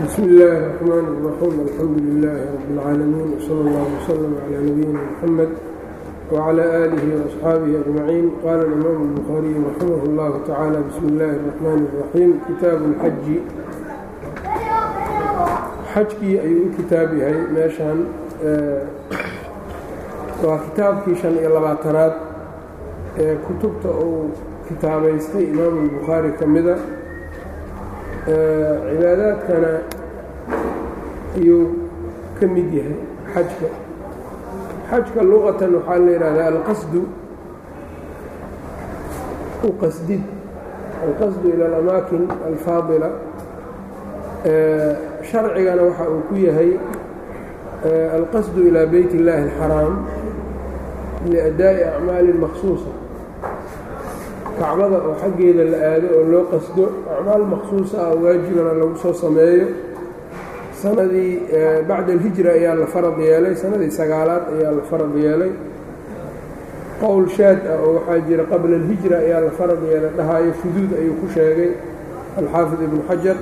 bsmi illaahi الرaxmaan الraxiim alxamdu lilaahi rab اlcaalamiin wsala اllah wslm clى nabiyina mxamed wclى aalihi وaصxaabihi ajmaciin qaala اlimaamu الbukhaariyu raximah اllahu tacaala bismi illaahi الraxmaan الraxiim kitaabu اlxaji xajkii ayuu u kitaab yahay meeshan waa kitaabkii shan iyo labaatanaad ee kutubta uu kitaabaystay imaamu الbukhaari ka mida cibaadaadkana ayuu ka mid yahay xajka xajka luqatan waxaa la yidhahdaa alqasdu u qasdid alqasdu ila alamaakin alfaadila sharcigana waxa uu ku yahay alqasdu ilaa beyt اllaahi اlxaraam liadaa'i acmaalin maksuusa kacbada oo xaggeeda la aado oo loo qasdo acmaal maksuusa ah waajibana lagu soo sameeyo sanadii bacda alhijra ayaa la farad yeelay sanadii sagaalaad ayaa la farad yeelay qowl shaad ah oo waxaa jira qabla alhijra ayaa la farad yeelay dhahaayo shuduud ayuu ku sheegay alxaafid ibnu xajar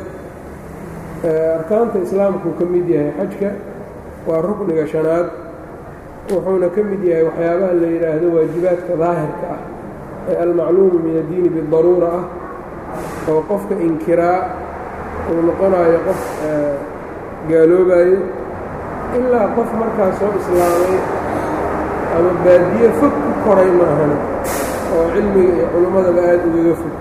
arkaanta islaamkuu ka mid yahay xajka waa rukniga shanaad wuxuuna ka mid yahay waxyaabaha la yidhaahdo waajibaadka daahirka ah ee almacluumu min addiini bidaruura ah oo qofka inkiraa uu noqonayo qof gaaloobayo ilaa qof markaa soo islaamay ama baadiye fog ku koray maahana oo cilmiga iyo culummadaba aada ugaga fog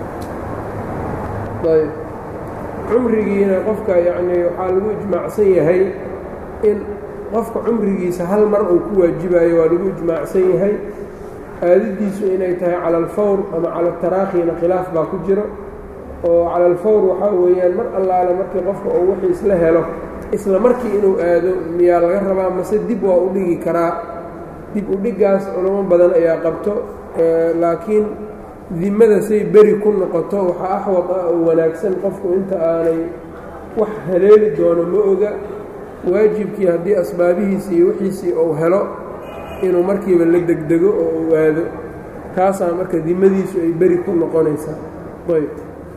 ayb cumrigiina qofka yacnii waxaa lagu ijmaacsan yahay in qofka cumrigiisa hal mar uu ku waajibayo waa lagu ijmaacsan yahay aadadiisu inay tahay cala alfawr ama cala taraakhina khilaaf baa ku jiro oo cala alfawr waxaa weeyaan mar allaale markii qofka uu wixii isla helo isla markii inuu aado miyaa laga rabaa mase dib waa u dhigi karaa dib u dhiggaas culamo badan ayaa qabto laakiin dimada say beri ku noqoto waxaa axwad ah oo wanaagsan qofku inta aanay wax haleeli doono ma oga waajibkii haddii asbaabihiisii iyo wixiisii uu helo inuu markiiba la degdego oo uu aado taasaa marka dimadiisu ay beri ku noqonaysaa ayb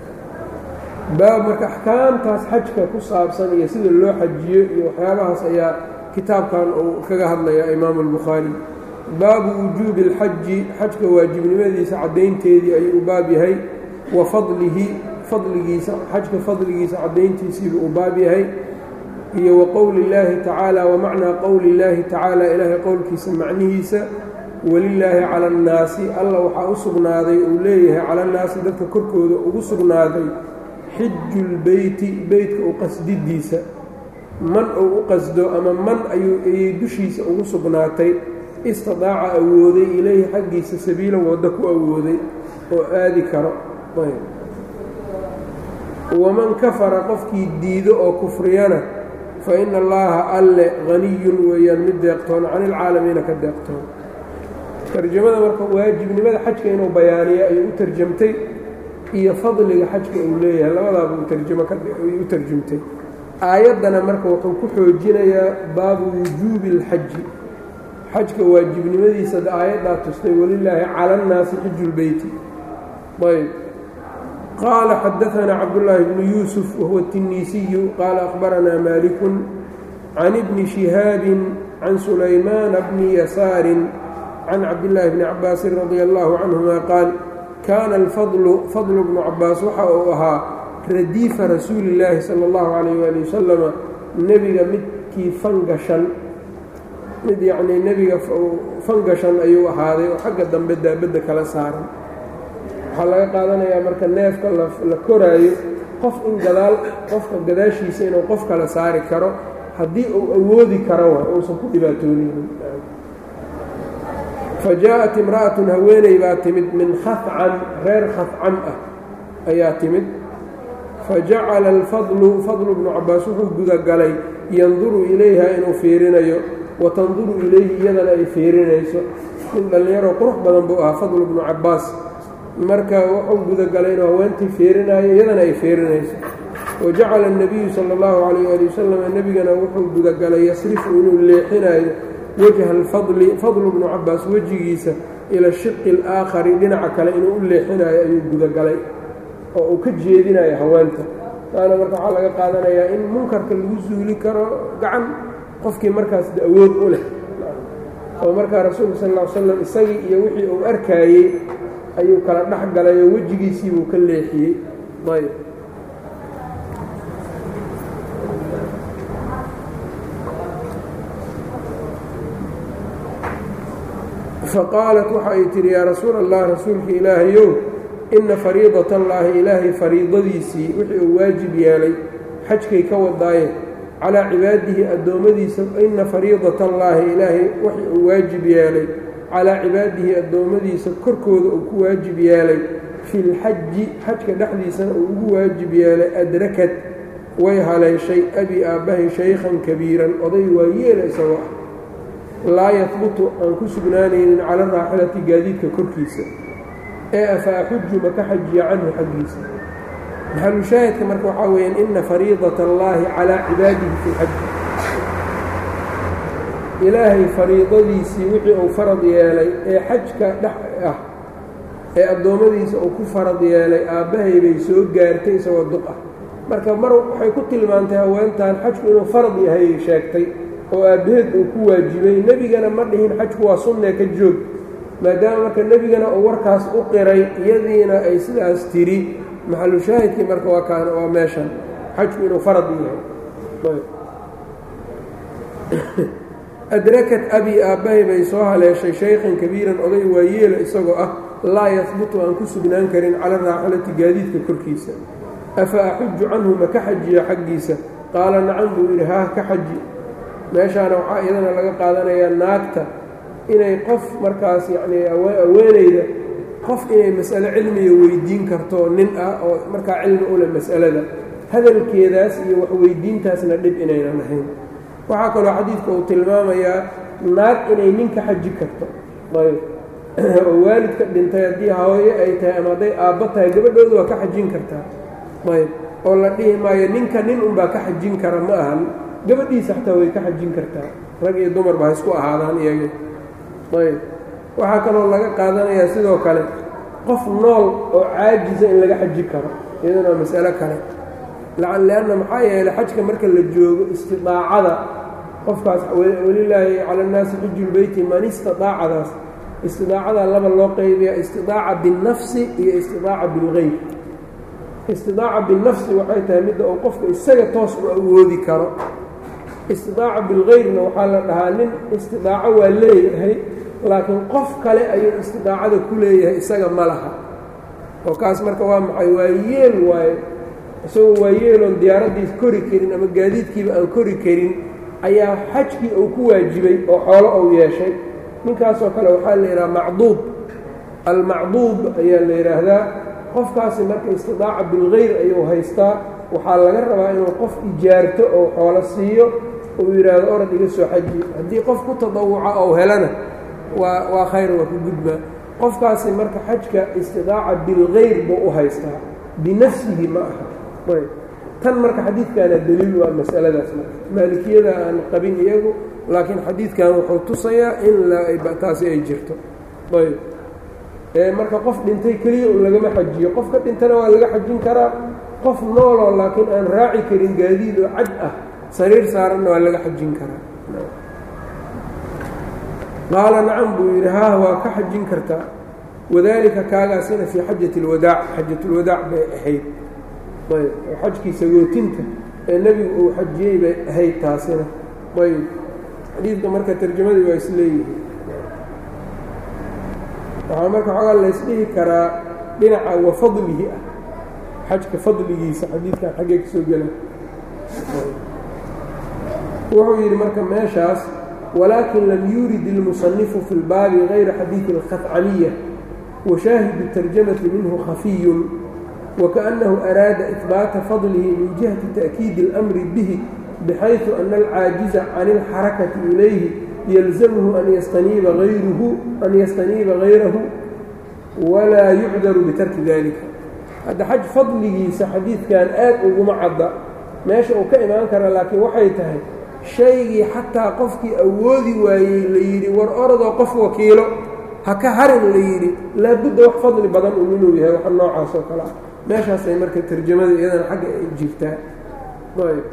baab marka axkaamtaas xajka ku saabsan iyo sida loo xajiyo iyo waxyaabahaas ayaa kitaabkan uu kaga hadlaya imaamu albukhaari baabu wujuubi اlxaji xajka waajibnimadiisa caddaynteedii ayuu u baab yahay wa fadlihi fadligiisa xajka fadligiisa caddayntiisiibuu u baab yahay iyo wa qowli اllaahi tacaala wa macnaa qowli اllaahi tacaala ilaahay qowlkiisa macnihiisa walilaahi cala annaasi alla waxaa u sugnaaday uu leeyahay cala annaasi dadka korkooda ugu sugnaaday xiju lbeyti beytka u qasdidiisa man uu u qasdo ama man ayay dushiisa ugu sugnaatay istidaaca awooday ilayhi xaggiisa sabiilan waddo ku awooday oo aadi karo waman kafara qofkii diido oo kufriyana fa ina allaaha alle haniyun weeyaan mid deeqtoon can ilcaalamiina ka deeqtoon tarjamada marka waajibnimada xajka inuu bayaaniyo ayuu u tarjamtay iyo fadliga xajka uu leeyahay labadaabuu tarjamo ay u tarjumtay aayaddana marka wuxuu ku xoojinayaa baabu wujuubi اlxaji xajka waajibnimadiisa aayaddaa tustay walilaahi cala annaasi xiju lbeyti ayb qaala xadaanaa cabdullaahi bnu yuusuf wahuwa الtiniisiyu qaala akhbaranaa maalikun can ibni shihaabin can sulaymaana bni yasaarin can cabdillaahi bni cabaasin radia allahu canhuma qaal kaana alfadlu fadlu bnu cabaas waxa uu ahaa radiifa rasuuli illaahi sala allahu calayh waali wasalama nebiga midkii fangashan mid yacnii nebiga fangashan ayuu ahaaday oo xagga dambe daabadda kala saaran waxaa laga qaadanayaa marka neefka la koraayo qof in gadaal qofka gadaashiisa inuu qof kala saari karo haddii uu awoodi karo wa uusan ku dhibaatoonaynin fa jaa-at imra'atun haweeney baa timid min khafcan reer khafcan ah ayaa timid fa jacala alfadlu fadlu bnu cabaas wuxuu gudagalay yanduru ilayha inuu fiirinayo wa tanduru ilayhi iyadana ay fiirinayso nin dhallinyaroo qurux badan buu ahaa fadlu bnu cabaas marka wuxuu gudagalay inuu haweentii fiirinayo iyadana ay fiirinayso wa jacala الnabiyu salى اllahu calayh ali wasalam nebigana wuxuu gudagalay yasrifu inuu leexinayo wajha alfadli fadlu bnu cabaas wejigiisa ila shiqi اlaakhari dhinaca kale inuu u leexinayo ayuu gudagalay oo uu ka jeedinayo haweenta taana marka waxaa laga qaadanayaa in munkarka lagu suuli karo gacan qofkii markaas awood u leh oo markaa rasuulka sal ll ly slam isagii iyo wixii uu arkaayey ayuu kala dhex galay oo wejigiisiibuu ka leexiyey ayb faqaalat waxa ay tihi yaa rasuul allah rasuulka ilaahayow inna fariidat allaahi ilaahay fariidadiisii wixii uu waajib yeelay xajkay ka wadaaye calaa cibaadihi addoommadiisa inna fariidat allaahi ilaahay wixii uu waajib yeelay calaa cibaadihi addoommadiisa korkooda uu ku waajib yeelay filxaji xajka dhexdiisana uu ugu waajib yeelay adrakad way haleeshay abi aabbahay shaykhan kabiiran oday waa yeela isagoo ah laa yahbutu aan ku sugnaanaynin cala raaxilati gaadiidka korkiisa ee afa axuju ma ka xajiya canhu xaggiisa maxalushaahidka marka waxaa weeyaan ina fariidat allaahi calaa cibaadihi fi lxaji ilaahay fariidadiisii wixii uu farad yeelay ee xajka dhex ah ee addoommadiisa uu ku farad yeelay aabbahay bay soo gaartay isagoo duq ah marka mar waxay ku tilmaantay haweentan xajku inuu farad yahay sheegtay oo aabbaheed uu ku waajibay nebigana ma dhihin xajku waa sunnee ka joog maadaama marka nebigana uu warkaas u qiray iyadiina ay sidaas tiri maxalu shaahidkii marka waa kaan waa meeshan xajku inuu farad yahay adrakat abi aabbahay bay soo haleeshay shaykhan kabiiran oday waayeela isagoo ah laa yahbutu aan ku sugnaan karin cala raaxilati gaadiidka korkiisa afa axuju canhu ma ka xajiya xaggiisa qaala nacam buu yidhi haah ka xaji meeshaana waxaa iyadana laga qaadanayaa naagta inay qof markaas yacnii aweenayda qof inay mas'alo cilmiga weydiin karto nin ah oo markaa cilmi u leh mas'alada hadalkeedaas iyo waxweydiintaasna dhib inaynan ahayn waxaa kaloo xadiidka uu tilmaamayaa naag inay ninka xaji karto ayb oo waalidka dhintay haddii hooyo ay tahay ama hadday aabbo tahay gabadhooda waa ka xajin kartaa ayb oo la dhihi maayo ninka nin unbaa ka xajin kara ma ahan gabadhiisa xataa way ka xajin kartaa rag iyo dumarba ha isku ahaadaan iyaga ayb waxaa kaloo laga qaadanayaa sidoo kale qof nool oo caajisa in laga xaji karo iyaduna waa mas'alo kale leanna maxaa yeeley xajka marka la joogo istidaacada qofkaas welilaahi cala annaasi xijulbeyti man istidaacadaas istidaacada laba loo qaybiya istidaaca binnafsi iyo istidaaca bilgeyr istidaaca binafsi waxay tahay midda uu qofka isaga toos u awoodi karo istidaaca bilgeyrna waxaa la dhahaa nin istidaaco waa leeyahay laakiin qof kale ayuu istidaacada ku leeyahay isaga ma laha oo kaas marka waa maxay waa yeel waaye isagoo waa yeeloon diyaaraddiis kori karin ama gaadiidkiiba aan kori karin ayaa xajkii uu ku waajibay oo xoolo uu yeeshay ninkaasoo kale waxaa la yidhaha macduub almacduub ayaa la yidhaahdaa qofkaasi marka istidaaca bilgeyr ayuu haystaa waxaa laga rabaa inuu qof ijaarto oo xoolo siiyo uu yidhaahdo orad iga soo xaji haddii qof ku tadawuca ou helana waa waa khayr waa ku gudbaa qofkaasi marka xajka istidaaca bilgeyr buu u haystaa binafsihi ma aha ayb tan marka xadiidkaana daliil waa masaladaas marka maalikiyada aan qabin iyagu laakiin xadiidkan wuxuu tusayaa in taasi ay jirto ayb marka qof dhintay keliya un lagama xajiyo qofka dhintana waa laga xajin karaa qof nooloo laakiin aan raaci karin gaadiid oo cad ah sariir saaranna waa laga xajin karaa qaala nacam buu yidhi haah waa ka xajin kartaa wadaalika kaagaasina fii xajati اlwadaac xajatulwadaac bay ahayd ayb oo xajkii sagootinta ee nebigu uu xajiyey bay ahayd taasina ayb xadiidka marka tarjamadii waa isleeyihiin waxaa marka xoogaa laysdhihi karaa dhinaca wa fadlihi ah xajka fadligiisa xadiidkan xaggee ka soo gela wuxuu yidhi marka meeshaas walaakin lam yurid ilmusanifu fi lbaabi gayra xadiidi alkhafcaniya washaahidu tarjamati minhu khafiyun wakaأnnahu araada ihbaata fadlihi min jihati ta'kiidi اlamri bihi bxayثu ana alcaajiza can اlxarakati ilayhi yalzamhu an yastaniiba ayruhu an yastaniiba gayrahu walaa yucdaru bitarki dalika hadda xaj fadligiisa xadiidkan aad uguma cadda meesha uu ka imaan kara laakiin waxay tahay shaygii xataa qofkii awoodi waayey la yidhi war orodoo qof wakiilo ha ka harin la yidhi laabudda wax fadli badan un inuu yahay wax noocaas oo kale ah meeshaasay marka tarjamada iyadana xagga ay jirtaa ayb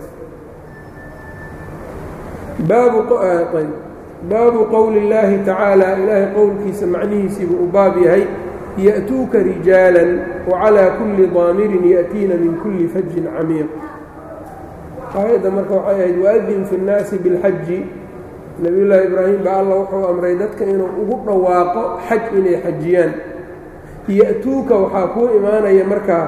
baabu ayb baabu qowli اllaahi tacaala ilaahay qowlkiisa macnihiisiibuu u baab yahay ya'tuuka rijaalan wacalaa kulli daamirin ya'tiina min kulli fajin camiiq aayadda marka waxay ahayd waadin fi اnnaasi biاlxaji nebiyullaahi ibraahim baa alla wuxuu amray dadka inuu ugu dhawaaqo xaj inay xajiyaan ya'tuuka waxaa kuu imaanaya markaa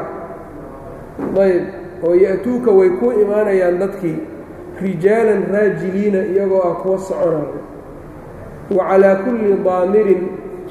ayb oo ya'tuuka way kuu imaanayaan dadkii rijaalan raajiliina iyagoo ah kuwa soconaya wa calaa kulli daamirin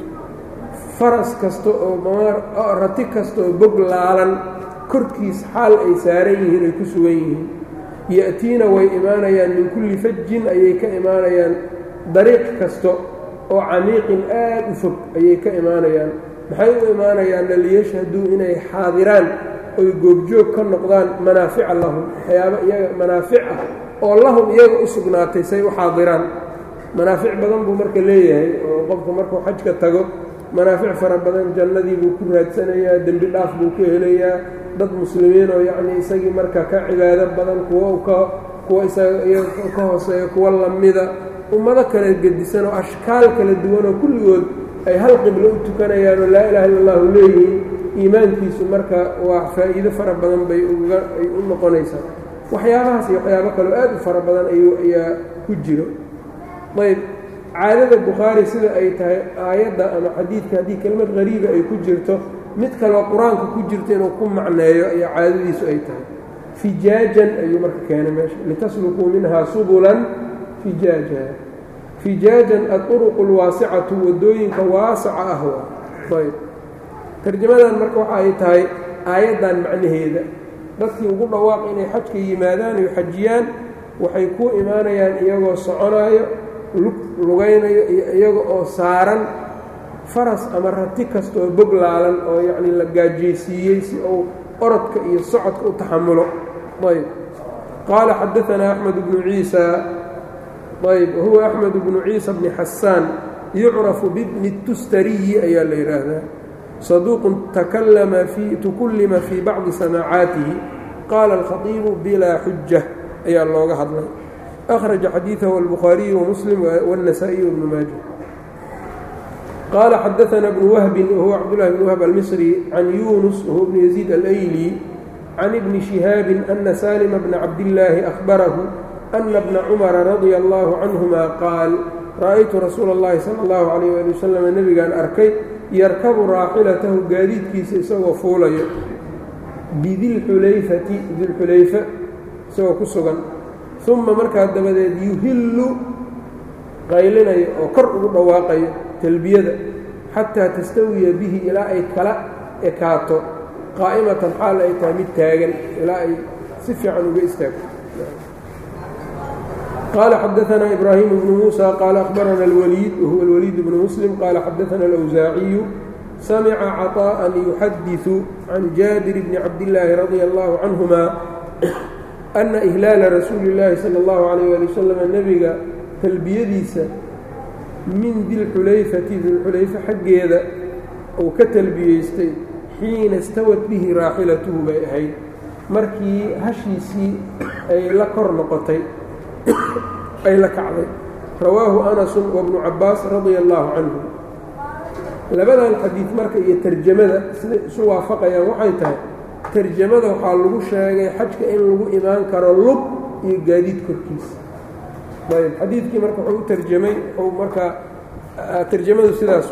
faras kasta oo rati kasta oo bog laalan korkiis xaal ay saaran yihiin ay ku sugan yihiin ya'tiina way imaanayaan min kulli fajin ayay ka imaanayaan dariiq kasta oo camiiqin aad u fog ayay ka imaanayaan maxay u imaanayaanna liyashhaduu inay xaadiraan oy goobjoog ka noqdaan manaafica lahum waxyaaba iyaga manaafic ah oo lahum iyaga u sugnaatay say u xaadiraan manaafic badan buu marka leeyahay oo qofku markuu xajka tago manaafic fara badan jannadii buu ku raadsanayaa dembi dhaaf buu ku helayaa dad muslimiin oo yacnii isagii marka ka cibaado badan kuwa ka kuwa isaga iyaga ka hooseeya kuwa lamida ummado kala gedisan oo ashkaal kala duwan oo kulligood ay hal qiblo u tukanayaan oo laa ilaha illa allahu leeyihiin iimaankiisu marka waa faa'iido fara badan bay uga ay u noqonaysaa waxyaabahaas iyo waxyaabo kaleo aad u fara badan ayuu ayaa ku jiro ayb caadada bukhaari sida ay tahay aayadda ama xadiidka haddii kelmad qariiba ay ku jirto mid kaloo qur-aanka ku jirto inuu ku macneeyo ayaa caadadiisu ay tahay fijaajan ayuu marka keenay meesha litaslukuu minhaa subulan fijaaja fijaajan aduruqu lwaasicatu waddooyinka waasaca ah waa ayb tarjamadan marka waxa ay tahay aayaddan macnaheeda dadkii ugu dhawaaq inay xajka yimaadaan oy xajiyaan waxay ku imaanayaan iyagoo soconaayo lugaynayo iyo iyaga oo saaran faras ama rati kasta oo bog laalan oo yacnii la gaajaysiiyey si uu orodka iyo socodka u taxamulo ayb qaala xadaanaa axmed bnu ciisa ayb wahuwa axmed bnu ciisa bni xasaan yucrafu bibni tustariyi ayaa la yidhaahdaa saduuqun takalama fii tukullima fii bacdi samaacaatihi qaala alkhatiibu bilaa xuja ayaa looga hadlay أخرج xadيiثه البخhاaرiي ومسلم والنسائي وبن mاجه qال xdثna بن وهب وهو cبدالله بن وهب المصري عن يونس وهو بن يزيد الأيلي عن ابن شهاaب أن سالم بن عبدالله أخبره أن بن cمر رضي الله عنهma qاaل رأيت رsuuل اللhi صلى الله عليه ولي وسلم نبgaan arkay يركب raaxiلaته gaadiidkiisa isagoo fuulayo bdilxulayfati dilxulayfa isagoo ku sugan uma markaa dabadeed yuhillu qaylinayo oo kor ugu dhawaaqayo talbiyada xataa tastawiya bihi ilaa ay kala ekaato qaa'imatan xaal ay tahay mid taagan ilaa ay si fiican uga istaagto qaala xadaanaa ibraahimu bnu muusa qaala akhbarana alwaliid wahuwa alwaliid bnu muslim qaala xadaana alawsaaciyu samica caطaءan yuxadiثu can jaabir bni cabdillaahi radia allahu canhuma ana ihlaala rasuuli اllaahi salى اllahu alayh ali wasalam nebiga talbiyadiisa min dilxulayfati dilxulayfe xaggeeda uu ka talbiyeystay xiina istawad bihi raaxilatuhu bay ahayd markii hashiisii ay la kor noqotay ay la kacday rawaahu anasu wabnu cabaas radia allahu canhu labadan xadiid marka iyo tarjamada siday isu waafaqayaan waxay tahay tarjamada waxaa lagu sheegay xajka in lagu imaan karo lug iyo gaadiid korkiisa ayb xadiidkii marka wuxuu u tarjamay wuxuu markaa tarjamadu sidaas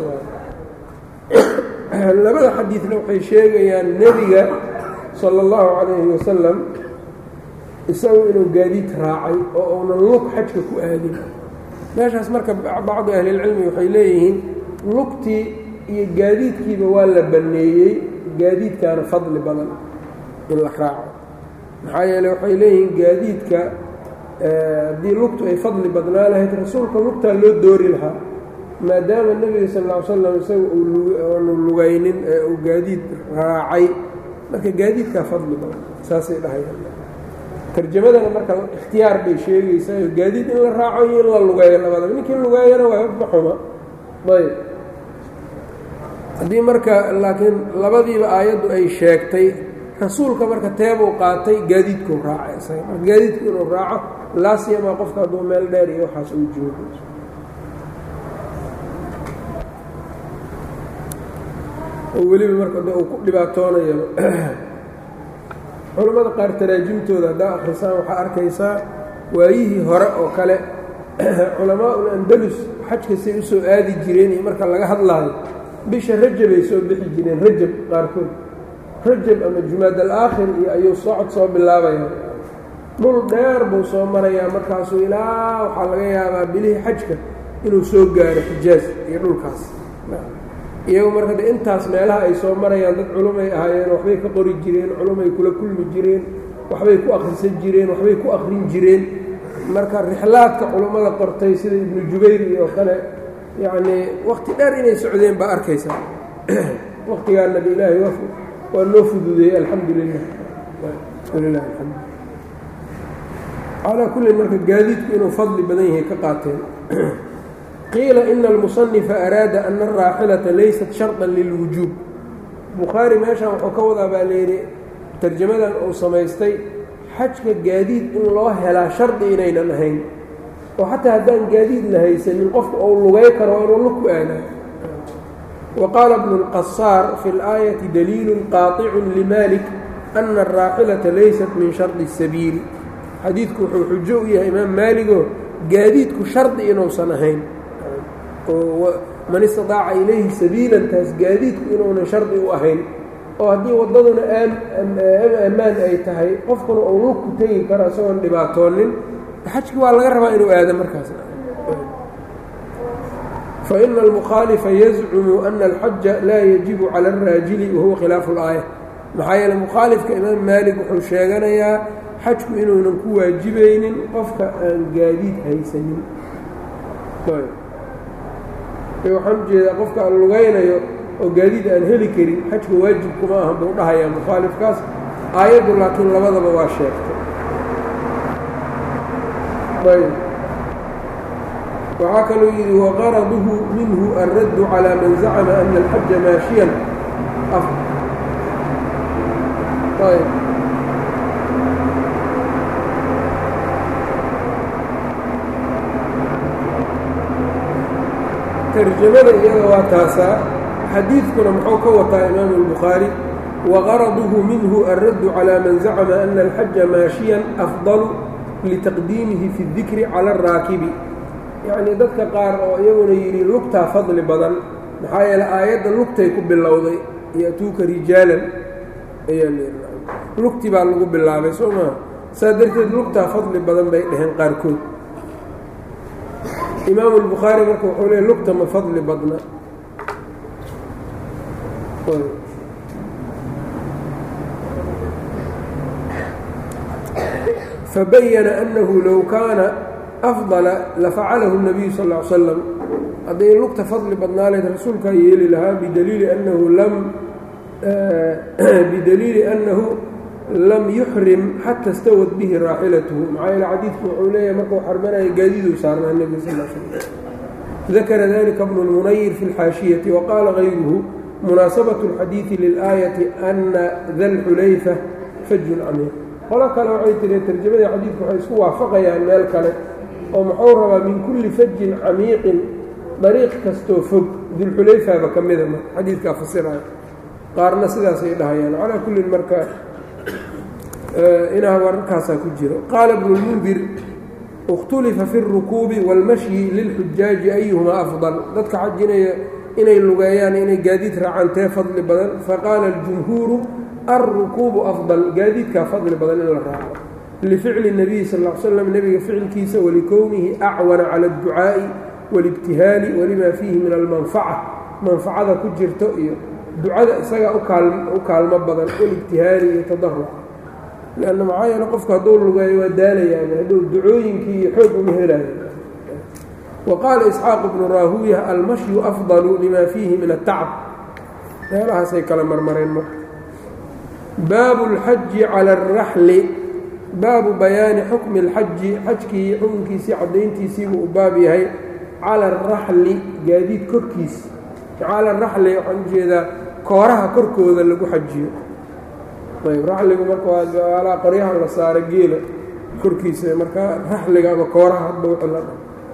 waa labada xadiidna waxay sheegayaan nebiga sala allahu calayhi wasalam isagu inuu gaadiid raacay oo uunan lug xajka ku aadin meeshaas marka bacdu ahlilcilmi waxay leeyihiin lugtii iyo gaadiidkiiba waa la banneeyey gaadiidkaana fadli badan in la raaco maxaa yeele waxay leeyihiin gaadiidka haddii lugtu ay fadli badnaa lahayd rasuulka lugtaa loo doori lahaa maadaama nebiga sal ll ly slam isaga uunu lugaynin ee uu gaadiid raacay marka gaadiidkaa fadli badan saasay dhahayaan tarjamadana marka ikhtiyaar bay sheegaysaa gaadiid in la raaco iyo in la lugeeyo labadaba ninkii lugeeyana waa maxuma ayb haddii marka laakiin labadiiba aayaddu ay sheegtay rasuulka marka teebuu qaatay gaadiidkuu raacay isaga marka gaadiidku inuu raaco laasiyamaa qofka hadduu meel dheer iyo waxaas uu joogo oo weliba marka de uu ku dhibaatoonayo culammada qaar taraajimtooda haddaa akhrisaan waxaa arkaysaa waayihii hore oo kale culamaa'ul andalus xajka say u soo aadi jireen iyo marka laga hadlaayo bisha rajabay soo bixi jireen rajab qaarkood rajab ama jumaad alaakhir iyo ayuu socod soo bilaabayaa dhul dheer buu soo marayaa markaasuu ilaa waxaa laga yaabaa bilihii xajka inuu soo gaaro xijaaz iyo dhulkaas iyagu marka de intaas meelaha ay soo marayaan dad culumay ahaayeen waxbay ka qori jireen culumay kula kulmi jireen waxbay ku akhrisan jireen waxbay ku akhrin jireen marka rixlaadka culummada qortay sida ibnu jubayr iyo kale yacnii wakhti dheer inay socdeen baa arkaysaa wakhtigaana de ilaahay waa noo fududeeyey alxamdu lilah walilah alxamdu calaa kullin marka gaadiidku inuu fadli badan yahay ka qaateen qiila ina almusanifa araada ana araaxilata laysat sharطan lilwujuub bukhaari meeshan wuxuu ka wadaa baa layidhi tarjamadan uu samaystay xajka gaadiid in loo helaa shardi inaynan ahayn oo xataa haddaan gaadiid la haysanin qofka uu lugay karo inuu lug ku aadaa wa qaala bnu اlqasaar fi اlaayati daliilu qaaطicu limalik ana araaxilata laysat min shardi الsabiil xadiidku wuxuu xujo u yahay imaam maaligo gaadiidku shardi inuusan ahayn oo man istidaaca ilayhi sabiilan taas gaadiidku inuunan shardi u ahayn oo haddii waddaduna ammaan ay tahay qofkuna uu lugku tegi karo isagoon dhibaatoonin xajki waa laga rabaa inuu aado markaas faina almukhaalifa yazcumu ana alxaja laa yajibu cala alraajili wahuwa khilaafu اlaaya maxaa yeele mukhaalifka imaam maalik wuxuu sheeganayaa xajku inuunan ku waajibaynin qofka aan gaadiid haysanin waxaan ujeedaa qofka aan lugaynayo oo gaadiid aan heli karin xajka waajib kuma aha buu dhahayaa mukhaalifkaas aayaddu laakiin labadaba waa sheegtay ayb waxaa kaluu yidhi waqaraduhu minhu alraddu calىa man zacma ana alxaja maashiyan ayb tarjamada iyada waa taasaa xadiidkuna muxuu ka wataa imaamu الbukhaari waqaraduhu minhu alraddu calىa man zacma ana alxaja maashiyan afdalu litaqdiimihi fi اdikri calى الraakibi yacnii dadka qaar oo iyaguna yidhi lugtaa fadli badan maxaa yeele aayadda lugtay ku bilowday ya'tuuka rijaalan ayaa lugti baa lagu bilaabay soo maa saa darteed lugtaa fadli badan bay dhaheen qaarkood imaamu الbukhaari marka wuxuu leey lugta ma fadli badna fabayana أnahu low kaana afضala lafacalahu الnabiyu sal اه ly slam hadday lugta fadli badnaaleed rasuulkaa yeeli lahaa bidaliili annahu lam bidaliili annahu lam yuxrim xata stawad bihi raaxilatuhu maxaa yeele xadiidku wuxuu leeyahay markuu xarmanaya gaadiiduu saarnaa nebiga sal l slam dakara dalika bnu lmunayir fi اlxaashiyati waqaala gayruhu munaasabaة اlxadiidi lilaayati ana da lxulayfa fajun camiiq qolo kale waxay tiri tarjamadii xadiidku waxay isku waafaqayaan meel kale oo muxuu rabaa min kulli fajin camiiqin dariiq kastoo fog dulxulayfaba ka mida marka xadiidkaa fasiraya qaarna sidaasay dhahayaan calaa kullin marka inaa wararkaasaa ku jiro qaala bnu lmundir اkhtulifa fi الrukuubi wاlmashyi lilxujaaji ayuhumaa afضal dadka xajinaya inay lugeeyaan inay gaadiid raacaan tee fadli badan faqaala اljumhuuru alrukuubu afضal gaadiidkaa fadli badan in la raaco lificli الnabiyi sal ا l slam nebiga ficilkiisa walikownihi acwana cala اdducaa'i wاlibtihaali walima fiihi min almanfaca manfacada ku jirto iyo ducada isagaa u kaalmo badan walibtihaali iyo tadaruc lanna maxaa yeele qofku hadduu lugeeyo waa daalayaani hadduu ducooyinkii iyo xoog uma helayo wa qaala isxaaq bnu raahuuya almashyu afdalu lima fiihi min atacab meelahaasay kala marmareen marka baabu اlxaji cala اraxli baabu bayaani xukmi اlxaji xajkii xukunkiisii caddayntiisii buu u baab yahay cala araxli gaadiid korkiisa cala araxli waxaan ujeedaa kooraha korkooda lagu xajiyo ayb raxligu marka waa gaalaa qoryaha la saara geela korkiisa marka raxliga ama kooraha hadba wixii la dha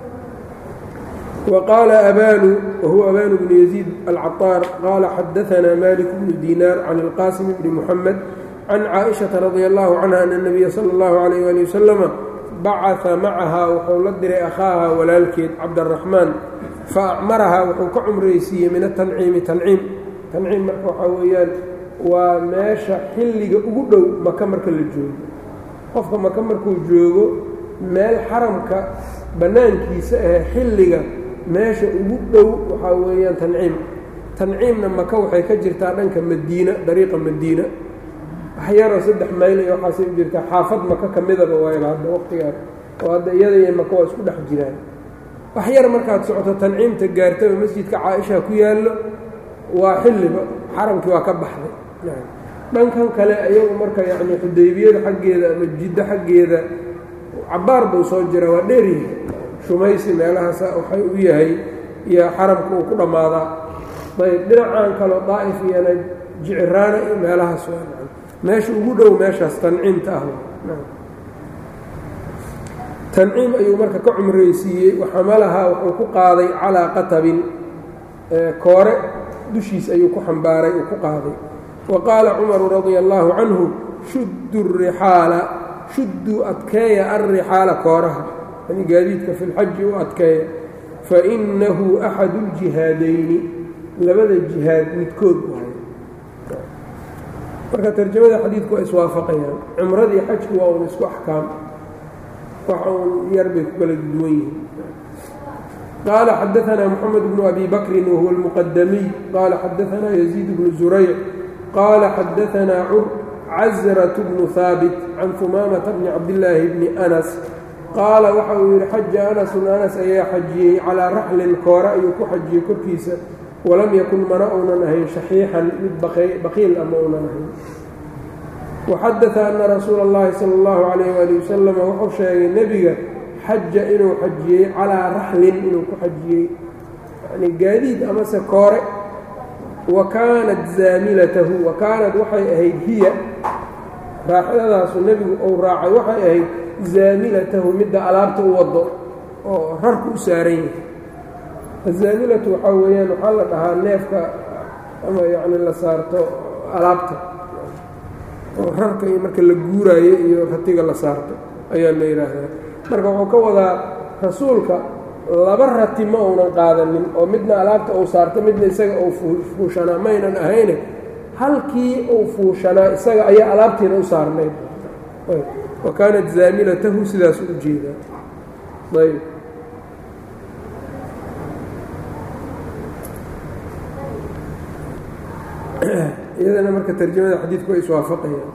وqاala abanu whuwa abanu bnu يزيid alcaطاar qaala xadaثna malik bnu dinar can اlqاsim bni mحamed can caaئiشhaةa radي الlahu canha ana الnabiya salى الlahu عalيه ali waslama bacثa macaha wuxuu la diray akhaaha walaalkeed cabdالraxmaan faacmarahaa wuxuu ka cumraysiiyey min atanciimi tanciim tanciim marka waxaa weeyaan waa meesha xilliga ugu dhow maka marka la joogo qofka maka markuu joogo meel xaramka bannaankiisa ahe xilliga meesha ugu dhow waxaa weeyaan tanciim tanciimna maka waxay ka jirtaa dhanka madiina dariiqa madiina waxyaroo saddex mayl iyo waxaasay u jirtaa xaafad maka ka midaba waayba hadda waqtigaan oo hadda iyada iyo maka waa isku dhex jiraan wax yar markaad socoto tanciimta gaartaba masjidka caaisha ku yaallo waa xilliba xaramkii waa ka baxday dhankan kale ayagu marka yacni xudaybiyada xaggeeda ama jiddo xaggeeda cabbaar buu soo jira waa dheeryahay shumaysi meelahaasa waxay u yahay iyo xaramka uu ku dhammaadaa ayb dhinacan kaleo daa'if iyona jiciraana iyo meelahaas waa meesha ugu dhow meeshaas tanciimta ah tanciim ayuu marka ka cumraysiiyey waxamalahaa wuxuu ku qaaday calaa qatabin koore dushiis ayuu ku xambaaray uu ku qaaday wa qaala cumaru radia allaahu canhu shuddu rixaala shudduu adkeeya alrixaala kooraha yani gaadiidka fi lxaji u adkeeya fainahu axadu ljihaadayni labada jihaad midkood waay marka tarjamada xadiidku waa iswaafaqayaan cumradii xajku waa un isku axkaam waxa uun yar bay ku kala duwan yihiin qaala xadaanaa moxamed bnu abi bakrin wahuwa almuqadamiy qaala xadaanaa yaziid bnu zurayc qaala xadaanaa cazrat bnu haabit can humaamata bni cabdillaahi bni anas qaala waxa uu yidhi xaja anasun anas ayaa xajiyey calaa raxlin koore ayuu ku xajiyey korkiisa walam yakun mana uunan ahayn shaxiixan mid baqiil ama uunan ahayn waxadata ana rasuula اllahi sala اllahu calayh ali wasalam wuxuu sheegay nebiga xaja inuu xajiyey calaa raxlin inuu ku xajiyey yani gaadiid amase koore wa kaanat zaamilatahu wa kaanat waxay ahayd hiya raaxyadaasu nebigu uu raacay waxay ahayd zaamilatahu midda alaabta u wado oo rarku u saaran yahay azaamilatu waxaa weeyaan waxaa la dhahaa neefka ama yacni la saarto alaabta oo rarka iyo marka la guuraayo iyo ratiga la saarto ayaa la yidhaahdaa marka wuxuu ka wadaa rasuulka laba rati ma uunan qaadanin oo midna alaabta uu saarto midna isaga uu fuushanaa maynan ahayne halkii uu fuushanaa isaga ayaa alaabtiina u saarnayd wa kaanat zaamilatahu sidaas u jeedaa ayb iyadana marka tarjamada xadiidku way iswaafaqayaan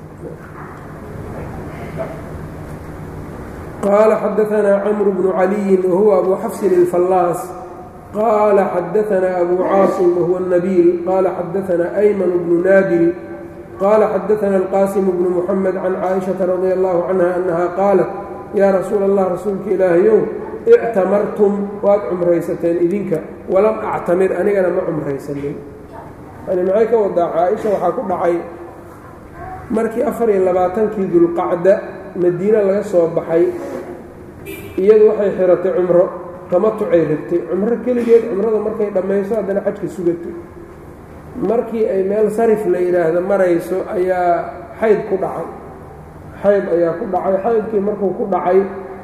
qaala xadaanaa camru bnu caliyin wahuwa abu xafsin اlfallaas qaala xadaanaa abu caasim wahuwa الnabiil qaala xadaanaa ayman bnu naabil qaala xadaanaa alqaasim bnu muxamed can caaishaةa radi allahu canha annaha qaalat yaa rasuula allah rasuulka ilaahayow ictamartum waad cumraysateen idinka walam actamir anigana ma cumraysanin yani maxay ka wadaa caa-isha waxaa ku dhacay markii afar iyo labaatankii dulqacda madiine laga soo baxay iyadu waxay xiratay cumro tamatucay rabtay cumro keligeed cumrada markay dhammayso haddana xajka sugato markii ay meel sarif la yidhaahdo marayso ayaa xayd ku dhacay xayd ayaa ku dhacay xaydkii markuu ku dhacay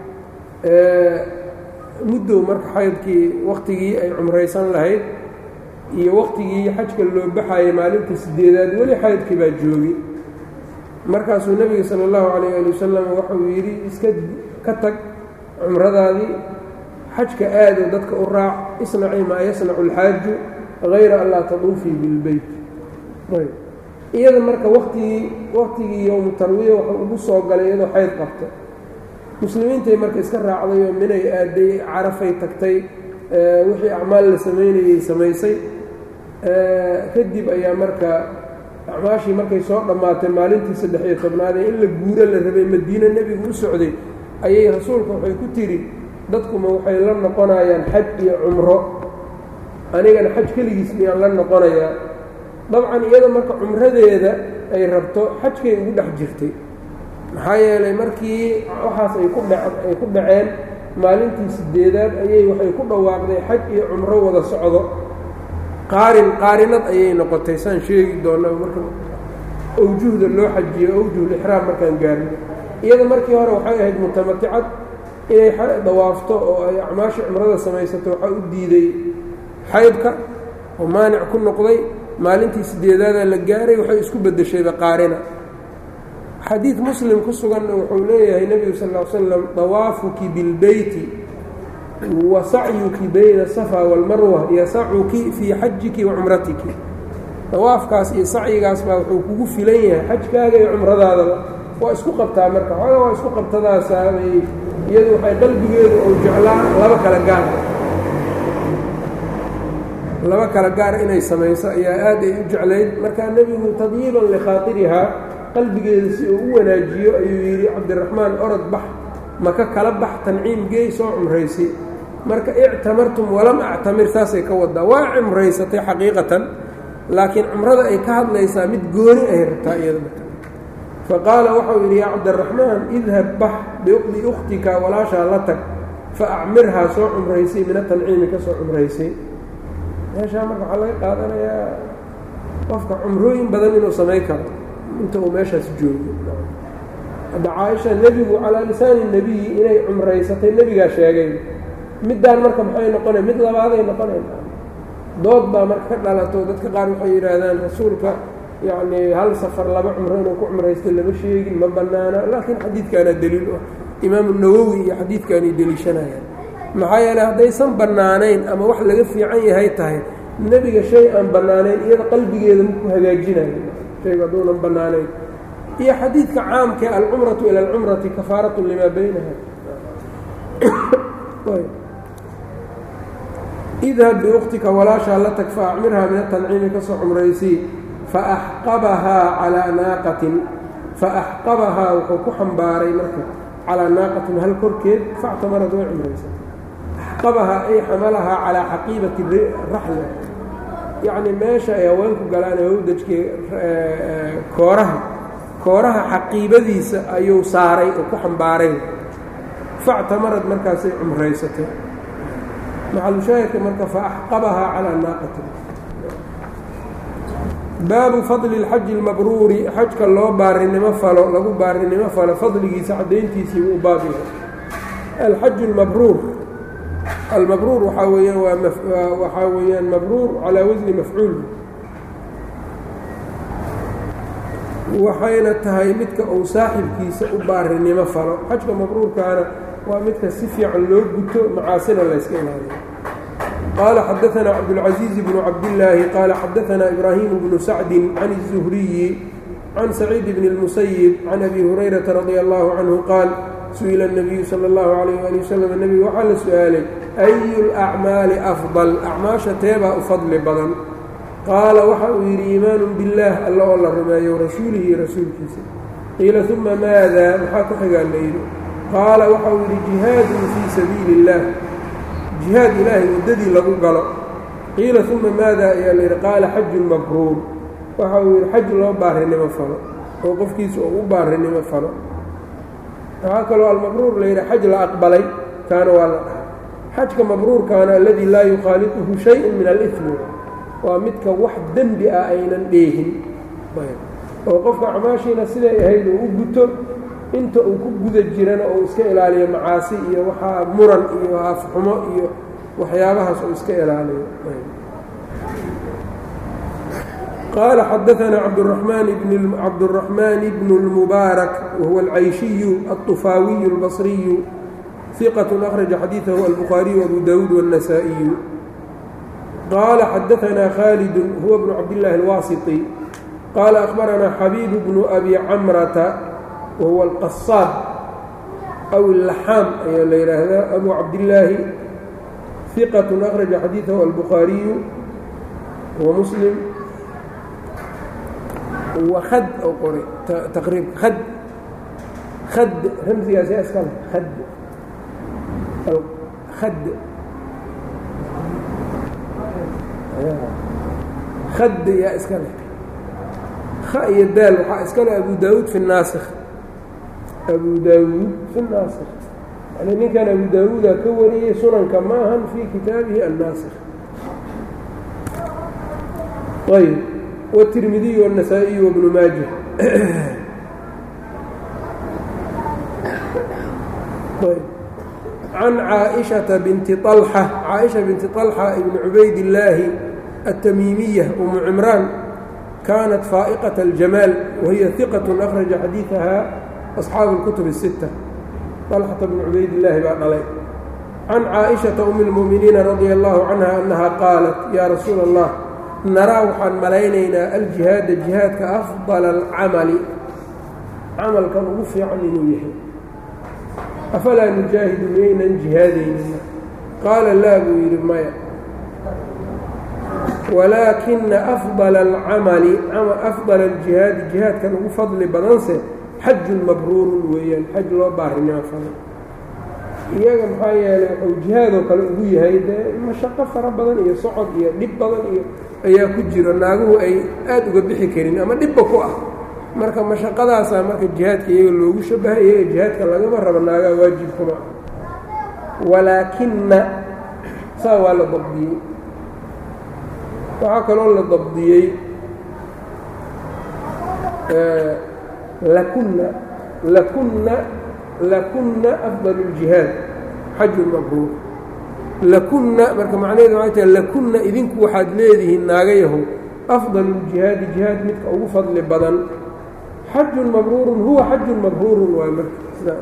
muddow marka xaydkii wakhtigii ay cumraysan lahayd iyo waqtigii xajka loo baxayay maalinta sideedaad weli xaydkii baa joogay markaasuu nebiga sala allahu calayh ali wasalam waxauu yidhi iska ka tag cumradaadii xajka aado dadka u raac isnacii maa yasnacu alxaaju hayra an laa taduufii bilbeyt iyada marka watigii waqtigii yowmu tarwiya waxuu ugu soo galay iyadoo xayd qabta muslimiintay marka iska raacday oo minay aaday carafay tagtay wixii acmaal la samaynayay samaysay kadib ayaa marka acmaashii markay soo dhammaatay maalintii saddex-iyo tobnaadee in la guuro la rabay madiine nebigu u socday ayay rasuulka waxay ku tidhi dadkuma waxay la noqonayaan xaj iyo cumro anigana xaj keligiis miyaan la noqonayaa dabcan iyada marka cumradeeda ay rabto xajkay ugu dhex jirtay maxaa yeelay markii waxaas ay ku dha ay ku dhaceen maalintii sideedaad ayay waxay ku dhawaaqday xaj iyo cumro wada socdo qaarin qaarinad ayay noqotay saan sheegi doona marka awjuhda loo xajiyo awjuhlixraam markaan gaarno iyada markii hore waxay ahayd mutamaticad inay dawaafto oo ay acmaashii cumrada samaysato waxaa u diiday xaydka oo maanic ku noqday maalintii sideedaadaa la gaaray waxay isku beddeshayba qaarina xadiid muslim ku suganna wuxuu leeyahay nebigu sal ll slam dawaafuki bilbeyti wa sacyuki bayna asafa waalmarwa yasacuki fii xajiki wa cumratiki dawaafkaas iyo sacyigaas baa wuxuu kugu filan yahay xajkaaga iyo cumradaadaba waa isku qabtaa marka xooga waa isku qabtadaasaabay iyadu waxay qalbigeedu ou jeclaa laba kala gaar laba kala gaar inay samayso ayaa aad ay u jeclayd markaa nebigu tadyiiban likhaatirihaa qalbigeeda si uu u wanaajiyo ayuu yidhi cabdiraxmaan orod bax maka kala bax tanciim geey soo cumraysay marka ictamartum walam actamir saasay ka wadaa waa cumraysatay xaqiiqatan laakiin cumrada ay ka hadlaysaa mid gooni ay rabtaa iyada fa qaala waxau yidhi yaa cabdiraxmaan idhab bax biukhtika walaashaa la tag fa acmirhaa soo cumraysay mina tanciimi ka soo cumraysay meeshaa marka waxaa laga qaadanayaa qofka cumrooyin badan inuu samayn karo inta uu meeshaas joogo hadda caaisha nebigu calaa lisaani nebiyi inay cumraysatay nebigaa sheegay middaan marka maxay noqonay mid labaaday noqonayn dood baa marka ka dhalato dadka qaar waxay yidhaahdaan rasuulka yacnii hal safar laba cumro inuu ku cumraystay lama sheegin ma bannaana laakiin xadiidkaana deliil u ah imaamu nawowi iyo xadiidkaanay deliishanayaan maxaa yeeley haddaysan bannaanayn ama wax laga fiican yahay tahay nebiga shay aan bannaanayn iyada qalbigeeda maku hagaajinayo shaygu hadduunan bannaanayn iyo xadiidka caamkee alcumratu ila alcumrati kafaaratu limaa baynaha idhab biukhtika walaashaa la tag fa acmirhaa min atanciimi ka soo cumraysii faaxqabahaa calaa naaqatin faaxqabahaa wuxuu ku xambaaray marka calaa naaqatin hal korkeed factamarad way cumraysay axqabahaa ay xamalahaa calaa xaqiibati raxla yacni meesha ay haweenku galaan ee hawdajkii kooraha kooraha xaqiibadiisa ayuu saaray oo ku xambaaray factamarad markaasay cumraysatay maxalushaahidka marka faaxqabahaa calaa naaqatin baabu fadli اlxaji اlmabruuri xajka loo baarinimo falo lagu baarinimo falo fadligiisa caddayntiisii uu baab yahay alxaju اlmabruur almabruur waxaa weeyaan waa waxaa weeyaan mabruur calaa wasni mafcuul waxayna tahay midka uu saaxibkiisa u baarinimo falo xajka mabruurkaana waa midka si fiican loo guto macaasina layska ilaaliyo qال xdثna cبدالعزيز بن cبداللahi qال xdثna إبراهيم بن سعد عن الزهري عن سعيد بن المسيب عن أbي هريرة رضي الله عنه qاaل سئل النبي slى الله عليه وaلي وسلم نبgu waxaa la su-aalay أي الأعmاaلi أفضل أcmaaشha teebaa u fadli badan qaala waxa uu yidhi iimaan bالlah alla oo la rumeeyo rasuulihi iyo rasuulkiisa qiila ثuma maada maxaa ku xigaa la yidhi qaala waxa uu yidhi جiهاad fيi sabiiل الlah jihaad ilaahay waddadii lagu galo qiila uma maada ayaa layidhi qaala xajun mabruur waxa uu yidhi xaj loo baarinimo falo oo qofkiisa oo u baarinimo falo waxaa kaloo almabruur layidhi xaj la aqbalay kaana waa la dhahay xajka mabruurkaana aladii laa yukhaaliطuhu shayءu min alimi waa midka wax dembi ah aynan dheehin oo qofka acmaashiina siday ahayd uu u guto inta uu ku guda jirana uu iska ilaaliyo macaasi iyo waxaa muran iyo afxumo iyo waxyaabahaas uu iska ilaaliyo qaala xadaثna cabdالرaحmaan bn الmubaarak wahuwa alcayshiyu الطufaawiyu الbaصriyu ثiqaة أkhraجa xadiiثahu albukhaariyu abu dawuud والنasaaئiyu qaala xadaثna khaalid huwa bnu cabdالlahi الwaasiطي qaala أkhbarana xabiib bnu abi camrata wahuwa alqasaab aw illaxaam ayaa la yidhaahdaa abu cabdillaahi hiqatu akhraja xadiidahu albukhaariyu wa muslim wa khad ou qoray taqriibka khad khad ramsigaas yaa iska leh khad khad khad yaa iska leh kha iyo daal waxaa iskale abu daawuud fi naasikh abu daawuud fi naasikh yani ninkan abu daawuuda ka wariyey sunanka ma ahan fii kitaabihi annaasikh ayb wالtirmidiy والنasaaئiy وbnu maaja can caaئiشhaةa binti طalxa caaئiشha binti طalxa ibni cubaydillaahi الtamiimiya umu cimraan kaanat faaئqaة الjamaal wahiya ثiqaة أkhraja xadiiثaha أصxaabu الkutub الsiتة طalxata bn cubaydillaahi baa dhalay can caaئiشhaةa um الmuؤminiina radيa الlahu canha أnaha qaalat ya rasuula الlah naraa waxaan malaynaynaa aljihaada jihaadka afdala alcamali camalkan ugu fiican inuu yahay afalaa nujaahidu miyaynan jihaadaynina qaala laa buu yidhi maya walaakina afdala alcamali afdala aljihaadi jihaadkan ugu fadli badanse xajun mabruurun weeyaan xaj loo baarinimo falay iyaga maxaa yeelay wuxuu jihaadoo kale ugu yahay dee mashaqo fara badan iyo socod iyo dhib badan iyo ayaa ku jiro naaguhu ay aada uga bixi karin ama dhibba ku ah marka mashaqadaasaa marka jihaadka iyaga loogu shabahay iyaga jihaadka lagama rabo naagaa waajibkuma ah walaakina saa waa la dabdiyey waxaa kaloo la dabdiyey lakunna lakunna lakunna afdal اljihaad xajun mabruur lakunna marka macnaheedu waxay tahay lakunna idinku waxaad leedihiin naagayahow afdal اljihaadi jihaad midka ugu fadli badan xajun mabruurun huwa xajun mabruurun waay marka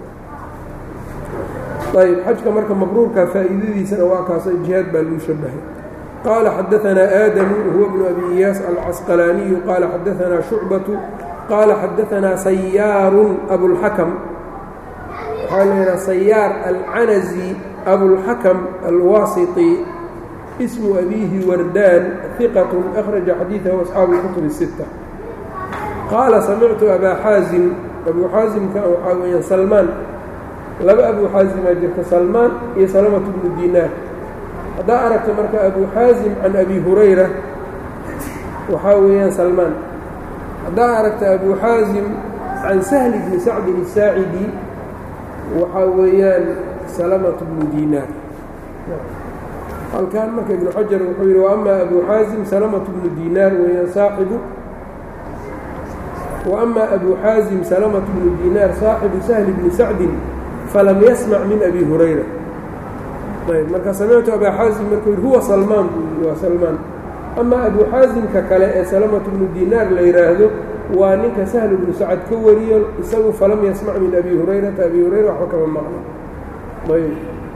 ayb xajka marka mabruurka faa'iidadiisana waa kaasa jihaad baa lagu shabahay qaala xadaanaa aadamu huwa bnu abi iyaas alcasqalaaniyu qaala xadaanaa shucbatu qaala xadaanaa sayaarun abulxakam waxaa leedaha sayaar alcanazi abulxakam alwaasiti ismu abiihi wardaan hiqat akhraja xadiidahu asxaabu اlkutub الsitta qaala samictu abaa xaazim abuu xaasimka waxaa weeyaan salmaan laba abuu xaasimaa jirta salmaan iyo salamatu bnu dinaar haddaa aragta marka abuu xaasim can abi hurayra waxaa weeyaan salmaan haddaa aragta abuu xaasim can sahli bni sacdin الsaacidi waxaa weeyaan salamatu bnu dinaar halkan marka ibnu xajar wuxuu yidhi waama abuu xaasim salamatu bnu dinaar weeyaan saaxibu وأma أbو xاaزم سلمة بن dيnاr صاaxibu سهل بن سacdi falam yasmc min أbi هurayra marka samictu abا xاaزim markuu yidhi huwa salmaan buu yidhi waa salmaan ama abu xaaزimka kale ee سلمة بnu dيnaar la yidhaahdo waa ninka سهل بnu sacd ka wariyo isagu falam yasmc min abi hurayrata abi hurayra waxba kama maqlo ayb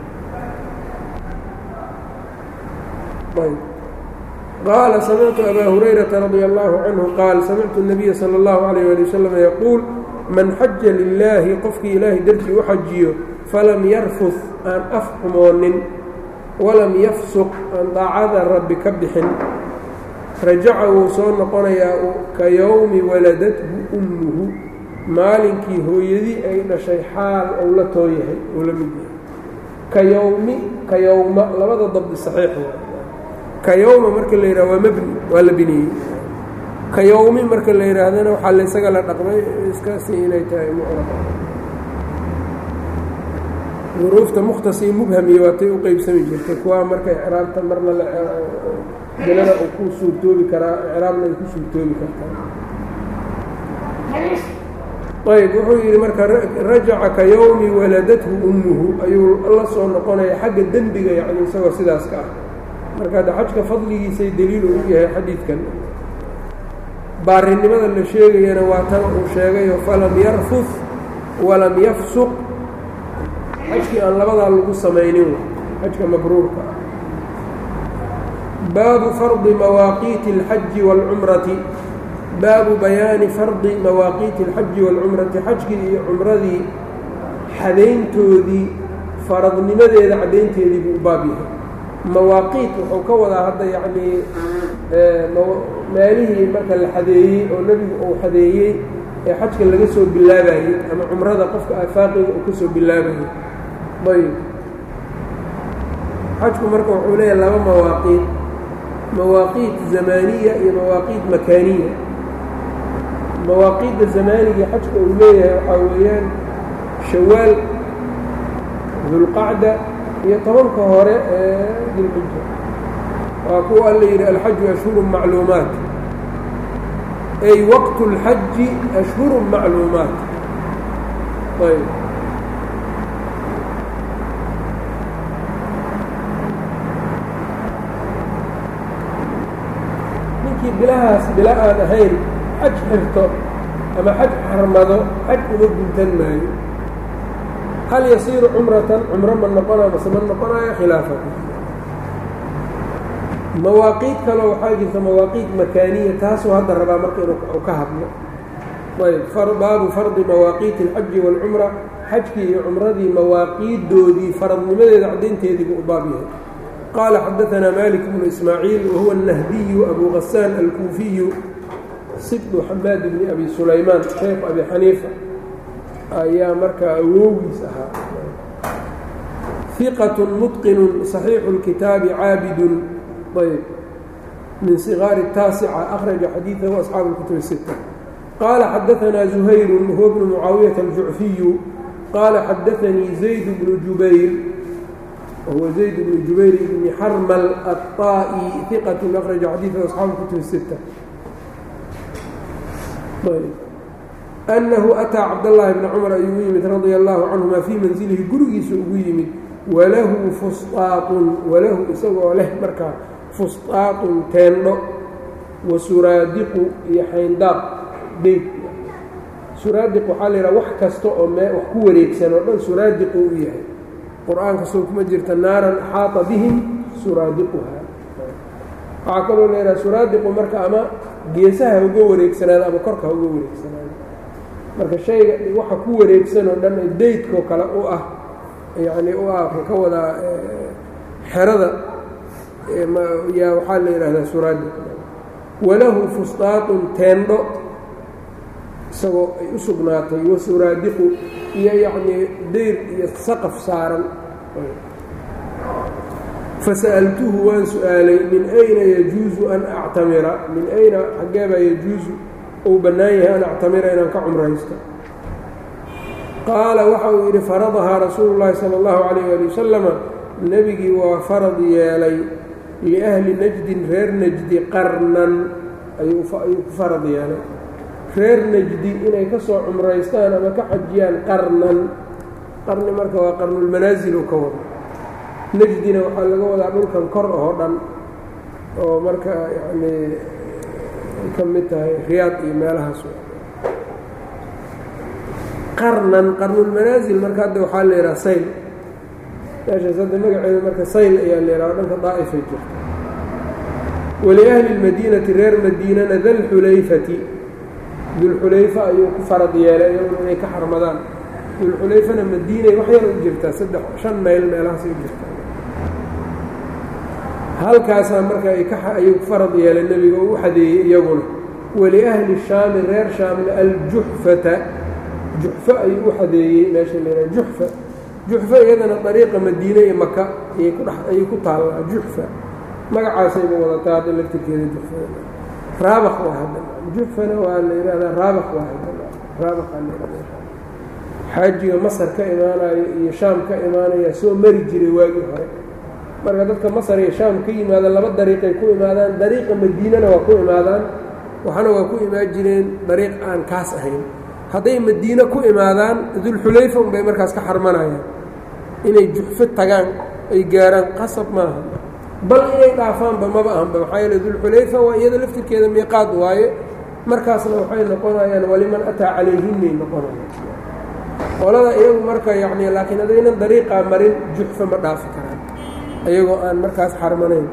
ayb qaala samictu abaa hurayrata radia allahu canhu qaal samictu الnabiya salى اllahu alayh ali wasalam yaquul man xaja lilaahi qofkii ilaahay dartii u xajiyo falam yarfud aan af xumoonin walam yafsuq aan daacada rabbi ka bixin rajaca wuu soo noqonayaa ka yowmi waladathu ummuhu maalinkii hooyadii ay dhashay xaal ou la tooyahay ou la mid yahay ka yowmi ka yowma labada dabdi saxiix ka yowma marka la yidhaha waa mabni waa la biniyey ka yowmi marka la yidhaahdana waxaa laysaga la dhaqmay iskaasi inay tahay mucrab duruufta mukhtasii mubhamiya waatay u qeybsami jirtay kuwaa marka icraabta marna bilada uu ku suurtoobi karaa icraabna ay ku suurtoobi kartaa ayb wuxuu yidhi marka rajaca ka yowmi waladathu ummuhu ayuu la soo noqonaya xagga dembiga yacni isagoo sidaas ka ah marka hadda xajka fadligiisay deliil ugu yahay xadiidkan baarinimada la sheegayana waa tan uu sheegayo falam yarfud walam yafsuq xajkii aan labadaa lagu samaynin xajka mabruurka ah baabu fardi mawaaqiiti اlxaji wاlcumrati baabu bayaani fardi mawaaqiiti اlxaji wاlcumrati xajkii iyo cumradii xadayntoodii faradnimadeeda caddaynteedii buu u baab yahay mawaaqiit wuxuu ka wadaa hadda yacnii meelihii marka la xadeeyey oo nebigu uu xadeeyey ee xajka laga soo bilaabayey ama cumrada qofka aafaaqiga uu ka soo bilaabayey ayb xajku marka wuxuu leeyahay laba mawaaqiit mawaaqiit zamaaniya iyo mawaaqiit makaaniya mawaaqiidda zamaanigii xajka uu leeyahay waxaa weeyaan shawaal dulqacda iyo tobanka hore ee dilxija waa kuwa alla yidhi alxaju ashhuru macluumaat ay waqtu اlxaji ashhuru macluumaat ayb ninkii bilahaas bila aan ahayn xaj xirto ama xaj xarmado xaj uma guntan maayo hal yasiiru cumratan cumro ma noqonayo mase ma noqonayo khilaafa mawaaqiid kaloo waxaa jirta mawaaqiid makaaniya taasuu hadda rabaa marka inuu ka hadlo ayb baabu fardi mawaaqiiti alxaji waalcumra xajkii iyo cumradii mawaaqiiddoodii faradnimadeeda caddaynteedii buu u baab yahay qaala xadaanaa malik bnu ismaaciil wahuwa الnahdiyu abu gasaan alkuufiyu sibdu xamaad bni abi sulaymaan sheekh abi xaniifa ayaa markaa awoogiis ahaa hiqat mutqinu صaxiixu اlkitaabi caabidun ayb min sigaari الtaasica akhraja xadiidahu asxaabu اlkutub الsita qaala xadaanaa zuhayru huwa bnu mucaawiyata aljucfiyu qaala xadaanii zayd bnu jubayr wahuwa zayd bnu jubayr bni xarmal aلطaa'i hiqat akhraja xadiidahu asxaabu اlkutub الsita أنhu أtىa cabdاللahi بن cmر ayuu u yimid radيa الlahu canهuma fii manزilihi gurigiisa ugu yimid walahu fusطaaطun walahu isagoo leh markaa fusطaaطun teendho wa suraadiqu iyo xayndaab beyd suraadiq waxaa la yidhaha wax kasta oo mee wax ku wareegsan oo dhan suraadiqu u yahay qur-aanka soo kuma jirta naaran axaaطa bihim suraadiquha waxaa kaloo la yidhaha suraadiqu marka ama geesaha uga wareegsanaado ama korka uga wareegsanaado marka shayga waxa ku wareegsan oo dhan daydkoo kale u ah yacni u ah ka wadaa xerada yaa waxaa la yidhaahdaa suraadiq walahu fusطaaطun teendho isagoo ay u sugnaatay wa suraadiqu iyo yacnii dayr iyo saqaf saaran fasa'altuhu waan su-aalay min ayna yajuusu an actamira min ayna xaggeebaa yajuusu uu bannaan yahay an actamira inaan ka cumraysto qaala waxa uu yidhi faradahaa rasuulu llaahi sala allahu calayh ali wasalama nebigii waa farad yeelay liahli najdin reer najdi qarnan ayuu ku farad yeelay reer najdi inay ka soo cumraystaan ama ka xajiyaan qarnan qarni marka waa qarnulmanaasil oo ka wada najdina waxaa laga wadaa dhulkan kor oo dhan oo marka yacnii ka mid tahay riyaad iyo meelahaas qarnan qarnulmanaasil marka hadda waxaa la yidhaha sayl meeshaas hadda magaceeda marka sayl ayaa la yidhaha dhanka daa'ifay jirta waliahli اlmadiinati reer madiinana dalxulayfati dulxulayfa ayuu ku farad yeelay iyaguna inay ka xarmadaan dulxulayfana madiinay wax yar u jirtaa saddex shan mayl meelahaas u jirtaa halkaasaa marka ayuu ku farad yeelay nebiga oo u xadeeyey iyaguna waliahli shaami reer shaamna aljuxfata juxfo ayuu u xadeeyey meesha laydhaha juxfa juxfo iyadana dariiqa madiine iyo maka ayay ku dhex ayay ku taallaa juxfa magacaasayba wadataa hadda laftirkeeda juxfada raabaq waa hadda juxfana waa la yidhahdaa raabaq waa hadda raabaqaa la yidhahdaa xaajiga masar ka imaanayo iyo shaam ka imaanaya soo mari jiray waagii hore marka dadka masar iyo shaam ka yimaadaan laba dariiqay ku imaadaan dariiqa madiinana waa ku imaadaan waxana waa ku imaan jireen dariiq aan kaas ahayn hadday madiine ku imaadaan dulxulayfa unbay markaas ka xarmanayaan inay juxfo tagaan ay gaaraan qasab maaha bal inay dhaafaanba maba ahanba maxaa yeele dulxulayfa waa iyada laftirkeeda miiqaad waaye markaasna waxay noqonayaan waliman ataa calayhinay noqonayaan qolada iyagu marka yacni laakiin haddaynan dariiqaa marin juxfa ma dhaafi karaan iyagoo aan markaas xarmanayn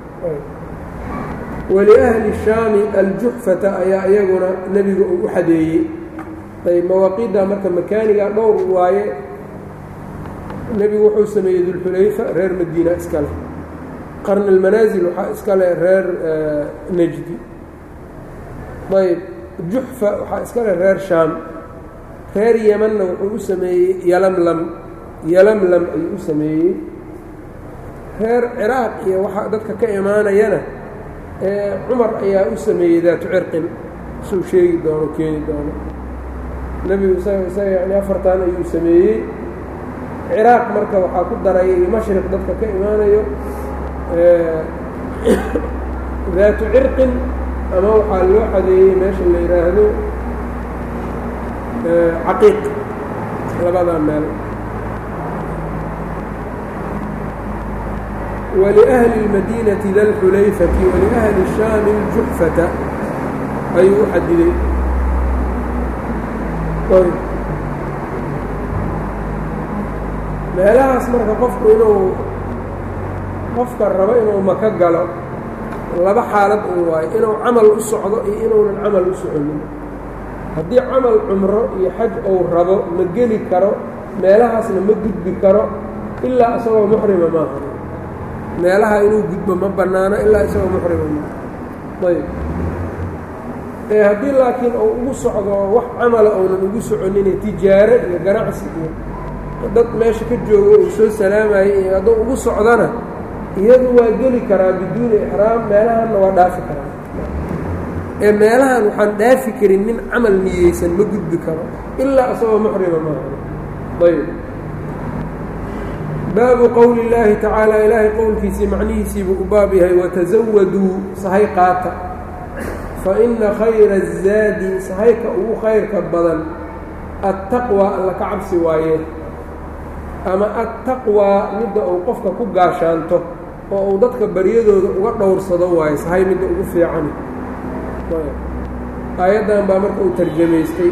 waliahli shaami aljuxfata ayaa iyaguna nebiga uu u xadeeyey ayb mawaaqiidda marka makaaniga dhowr waaye nebigu wuxuu sameeyey dulxulayfa reer madiina iska leh qarni almanaasil waxaa iska leh reer nejdi ayb juxfa waxaa iska leh reer shaam reer yemanna wuxuu u sameeyey yalamlam yalamlam ayuu u sameeyey reer ciraaq iyo waxaa dadka ka imaanayana cumar ayaa u sameeyey daatu cirqin suu sheegi doono keeni doono nebigu isaga isaga yani afartan ayuu sameeyey ciraaq marka waxaa ku daray mashriq dadka ka imaanayo daatu cirqin ama waxaa loo xadeeyey meesha la yidhaahdo caqiiq labadaa meel waliأhli الmadinati da lxulayfati waliأhli الshaami اljuxfata ayuu u xadiday meelahaas marka qofku inuu qofka rabo inuu maka galo laba xaalad un waayo inuu camal u socdo iyo inuunan camal u soconin haddii camal cumro iyo xaj uu rabo ma geli karo meelahaasna ma gudbi karo ilaa isagoo muxrima maaha meelaha inuu gudbo ma bannaano ilaa isagoo muxrima maaha ayb ee haddii laakiin uu ugu socdo wax camala uunan ugu soconine tijaaro iyo ganacsi iyo dad meesha ka joogo uu soo salaamayay iyo hadduu ugu socdana iyadu waa geli karaa biduuni ixraam meelahanna waa dhaafi karaa ee meelahan waxaan dhaafi karin nin camal niyeysan ma gudbi karo ilaa isagoo muxrima maaha ayb baabu qowli اllaahi tacaala ilaahay qowlkiisii macnihiisiibuu u baab yahay watasawaduu sahay qaata faina khayra الzaadi sahayka ugu khayrka badan attaqwa alla ka cabsi waaye ama attaqwaa midda uu qofka ku gaashaanto oo uu dadka baryadooda uga dhowrsado waayo sahay midda ugu fiican aayaddan baa marka uu tarjamaystay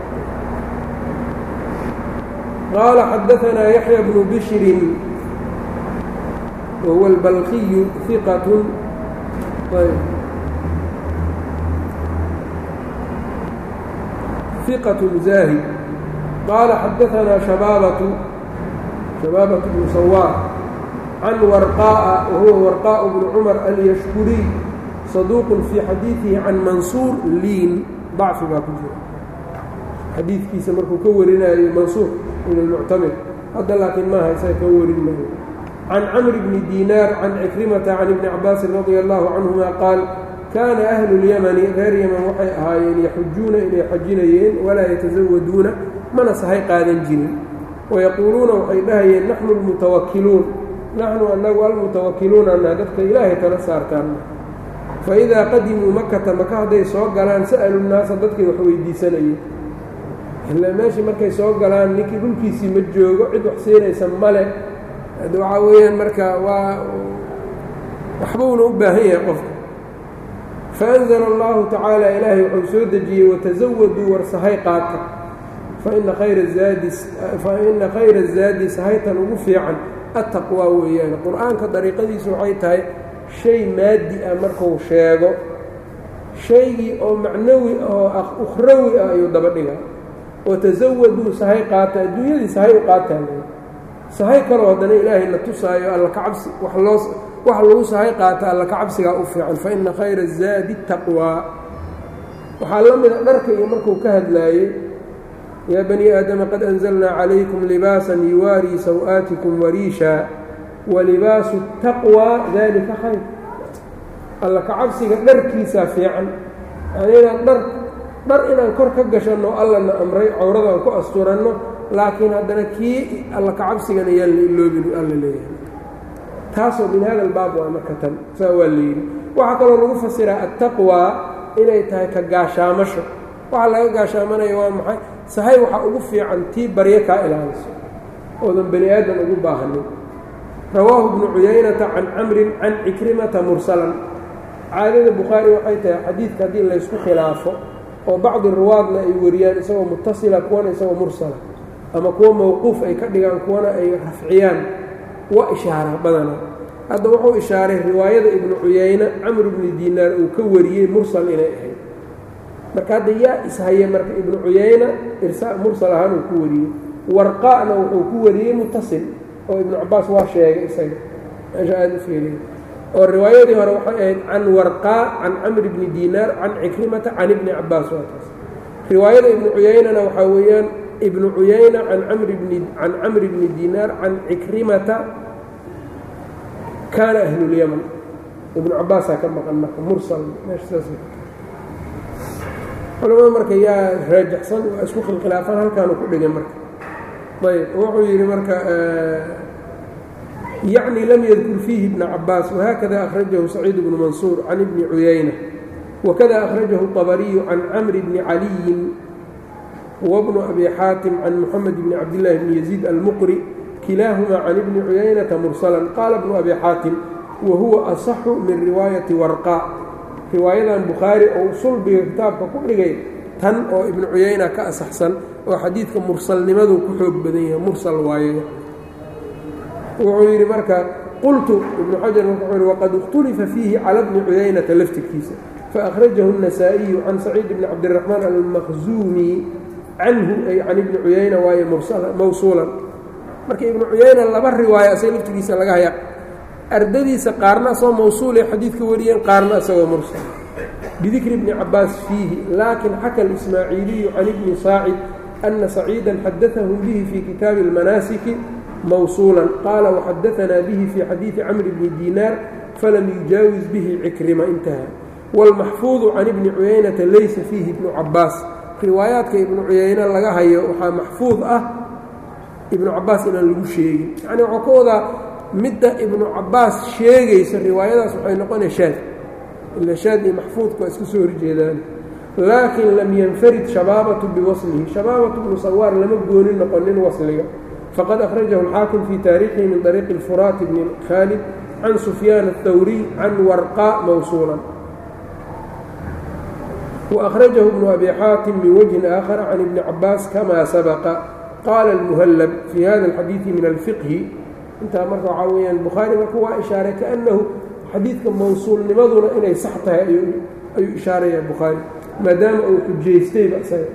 qaala xadaanaa yaxya bnu bishrin wahuwa albalkiyu iqat ثqة زاhد qال xadaثnaa شhabاaبة شhabاaبة بن sawاar عan warقاء wahuwa warقاء بن cmر alyشhkurي صaduuq fي xadiiثihi can mansuur liin ضacfi baa ku jira xadiidkiisa markuu ka warinayo mansuur ibn الmuctamir hadda laakiin maaha isaga ka warin maayo can cmr bni diinaar can cikrimata can ibni cabaasin radي الlahu canهuma qaal kaana ahlu اlyamani reer yaman waxay ahaayeen yaxujuuna inay xajinayeen walaa yatasawaduuna mana sahay qaadan jirin wayaquuluuna waxay dhahayeen naxnu almutawakiluun naxnu annagu almutawakiluuna anaa dadka ilaahay tala saartaan faidaa qadimuu makata maka hadday soo galaan sa'alu nnaasa dadkay wax weydiisanayeen ilaa meeshii markay soo galaan ninkii dhulkiisii ma joogo cid wax siinaysa male waxaa weeyaan marka waa waxbuuna u baahan yahay qofka faأnzla اllahu tacaala ilaahay wuxuu soo dejiyey watasawaduu war sahay qaata faina khayra zaadi sahaytan ugu fiican attaqwaa weeyaan qur-aanka dariiqadiisu waxay tahay shay maadi ah marku sheego shaygii oo macnawi oo ukhrawi ah ayuu daba dhigaa watasawaduu sahay qaata adduunyadii sahay u qaataa sahay kaloo haddana ilaahay na tusaayo alla ka cabsi wax loo wax lagu sahay qaata alla ka cabsigaa u fiican faina khayra zaadi taqwaa waxaa la mida dharka iyo markuu ka hadlaayey yaa bani aadama qad anzalnaa calaykum libaasan yuwaarii saw-aatikum wariisha walibaasu taqwaa dalika khayr alla ka cabsiga dharkiisaa fiican yani inaan dhar dhar inaan kor ka gashanno allana amray cawradaan ku asturanno laakiin haddana kii alla ka cabsigana yaan la iloobin alla leeyahay taasoo min hada albaab waa marka tan saa waa la yidhi waxaa kaloo lagu fasiraa attaqwaa inay tahay ka gaashaamasho waxaa laga gaashaamanaya waa maxay sahay waxaa ugu fiican tii baryo kaa ilaaliso oodan bani aadan ugu baahanin rawaahu bnu cuyaynata can camrin can cikrimata mursalan caadada bukhaari waxay tahay xadiidka haddii laysku khilaafo oo bacdi ruwaadna ay wariyaan isagoo mutasila kuwana isagoo mursala ama kuwa mawquuf ay ka dhigaan kuwana ay rafciyaan waa ishaara badana hadda wuxuu ishaaray riwaayada ibnu cuyayne camr bni diinaar uu ka wariyey mursal inay ahayd marka hadda yaa ishaya marka ibnu cuyayna mursal ahaan uu ku wariyey warqa'na wuxuu ku wariyey mutasil oo ibnu cabaas waa sheegay isaga meesha aada u fiiriy oo riwaayadii hore waxay ahayd can warqaa can camr bni diinaar can cikrimata can ibni cabaas waa taas riwaayada ibnu cuyaynana waxaa weeyaan ibnu cuyayna can camr bni can camri bni diinaar can cikrimata kaana ahlulyaman ibnu cabaasaa ka maqan marka mursal meesha saas culamada marka yaa raajaxsan waa isku khilkhilaafaan halkaanu ku dhigay marka ayb wuxuu yidhi marka yacni lam yadkur fiihi ibna cabaas wahakada akhrajahu saciid bnu mansuur can ibni cuyayna wakada akhrajahu طabariyu can camri bni caliyin wbnu abi xaatim can muxamed bni cabdillaahi bni yaziid almuqri kilaahumaa can ibni cuyaynata mursalan qaala bnu abi xaatim wa huwa asaxu min riwaayati warqa riwaayadan bukhaari ou sulbiga kitaabka ku dhigay tan oo ibnu cuyayna ka asaxsan oo xadiidka mursalnimadu ku xoog badan yahay mursal waaye wuxuu yidhi marka qultu ibnu xajar wuxuu yidhi waqad ikhtulifa fiihi cala bni cuyaynata laftirkiisa faأkhrajahu النasaaئiyu can saciid bni cabdiraxmaan almaqzuumi canhu ay can ibni cuyayna waaye mawsuulan marka ibnu cuyayna laba riwaaya asaga laftirkiisa laga haya ardadiisa qaarna asagoo mawsuulay xadiidka wariyeen qaarna isagoo mursal bidikri bni cabaas fiihi laakin xaka اlismaaciiliyu can ibni saacid ana saciida xadaثahu bihi fii kitaabi اlmanaasiki mawsuulan qaala waxadaanaa bihi fii xadiidi camri bni diinaar falam yujaawiz bihi cikrima intaha wاlmaxfuudu can ibni cuyaynata laysa fiihi ibnu cabaas riwaayaadka ibnu cuyayne laga hayo waxaa maxfuud ah ibnu cabaas inaan lagu sheegin yacni waxuu ka wadaa midda ibnu cabaas sheegaysa riwaayadaas waxay noqonaya shaad ila shaad iyo maxfuudka waa iska soo horjeedaan laakin lam yanfarid shabaabatu biwaslihi shabaabatu bnu sawaar lama gooni noqonin wasliga faqad akhrajahu alxaakim fii taariikhihi min طariiqi اlfuraati bni khaalid can sufyaan aلthawriy can warqa mawsuulan وأخرجه بن أبي xاaتم من وجه آخر عن ابن عabاس كما سبق qال المهلب في hذا الحديiث من الفقه intaa marka waxaa weyaan bukhaarي marka waa ishaaray kaأنahu xadiidka mawsuulnimaduna inay sax tahay ayuu ishaaraya bukhaarي maadaama uu xujaystayba isaga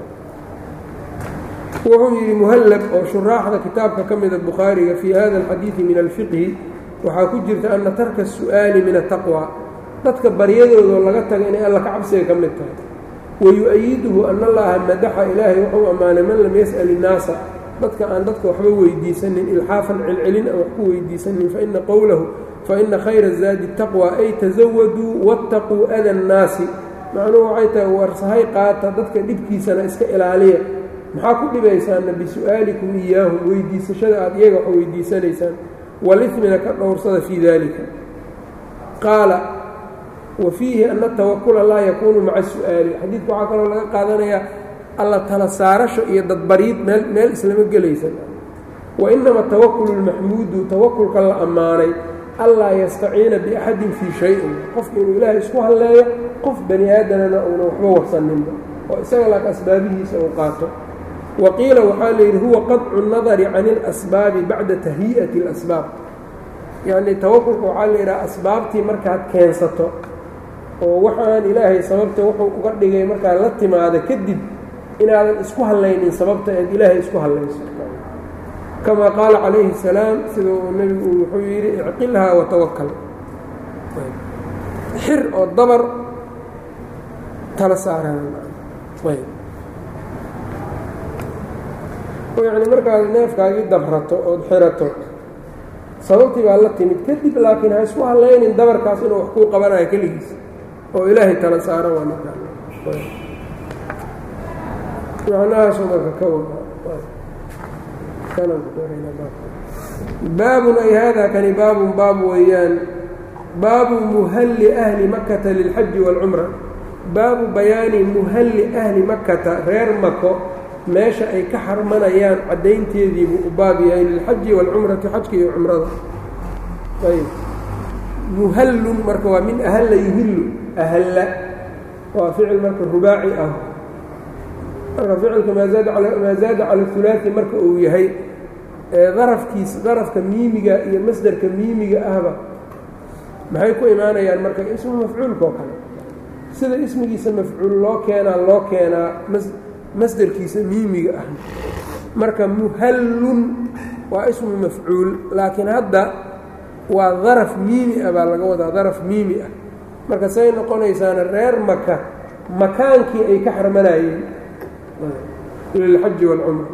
wuxuu yidhi مهلب oo شhuرaaxda kitaabka ka mida bukhaariga في hذا الحadيiث min الفقه waxaa ku jirta أنa tarka السؤaaل min التقوى dadka baryadoodo laga taga inay alla ka cabsiga ka mid tahay wayu-ayiduhu ana allaha madaxa ilaahay wuxuu ammaanay man lam yas'al innaasa dadka aan dadka waxba weydiisanin ilxaafan celcelin aan wax ku weydiisanin faina qowlahu faina khayra zaadi taqwa ay tasawaduu waataquu ada annaasi macnuhu waxay tahay warsahay qaata dadka dhibkiisana iska ilaaliya maxaa ku dhibaysaana bisu'aalikum iyaahum weydiisashada aada iyaga wax weydiisanaysaan walifmina ka dhowrsada fii dalika qaala wafiihi ana atawakula laa yakuunu maca su'aali xadiidka waxaa kaloo laga qaadanayaa alla tala saarasho iyo dadbariid meel meel islama gelaysan wa inama tawakulu lmaxmuudu tawakulka la ammaanay allaa yastaciina biaxadin fii shay-in qofka inuu ilaahay isku halleeyo qof bani aadanana uuna waxba warsaninba oo isaga laak asbaabihiisa uu qaato wa qiila waxaa layidhi huwa qadcu nadari can اlasbaabi bacda tahyi'ati اlasbaab yacnii tawakulka waxaa la yidhaha asbaabtii markaad keensato oo waxaan ilaahay sababta wuxuu uga dhigay markaad la timaada kadib inaadan isku hallaynin sababta eed ilaahay isku hallayso kamaa qaala calayhi الsalaam sida uu nebigu wuxuu yidhi icqilhaa watawakal xir oo dabar tala saarayb yacni markaad neefkaagii dabrato ood xirato sababtii baa la timid kadib laakiin ha isku hallaynin dabarkaas inuu wax kuu qabanayo keligiis oo ilaahay tala saaro waa markaa macnahaasu marka ka baabun ay haadaa kani baabun baab weeyaan baabu muhalli ahli makata lilxaji wاlcumra baabu bayaani muhalli ahli makata reer mako meesha ay ka xarmanayaan caddaynteediibuu u baab yahay lilxaji wاlcumrati xajka iyo cumrada ayb muhallun marka waa min ahalla yuhillu ahalla waa ficil marka rubaaci ah marka ficilka maa zaada cala hulaati marka uu yahay darafkiis darafka miimiga iyo masderka miimiga ahba maxay ku imaanayaan marka ismu mafcuulka oo kale sida ismigiisa mafcuul loo keenaa loo keenaa masderkiisa miimiga ah marka muhallun waa ismu mafcuul laakiin hadda waa daraf miimi ah baa laga wadaa daraf miimi ah marka say noqonaysaana reer maka makaankii ay ka xarmanayeen lilxaji wاlcumra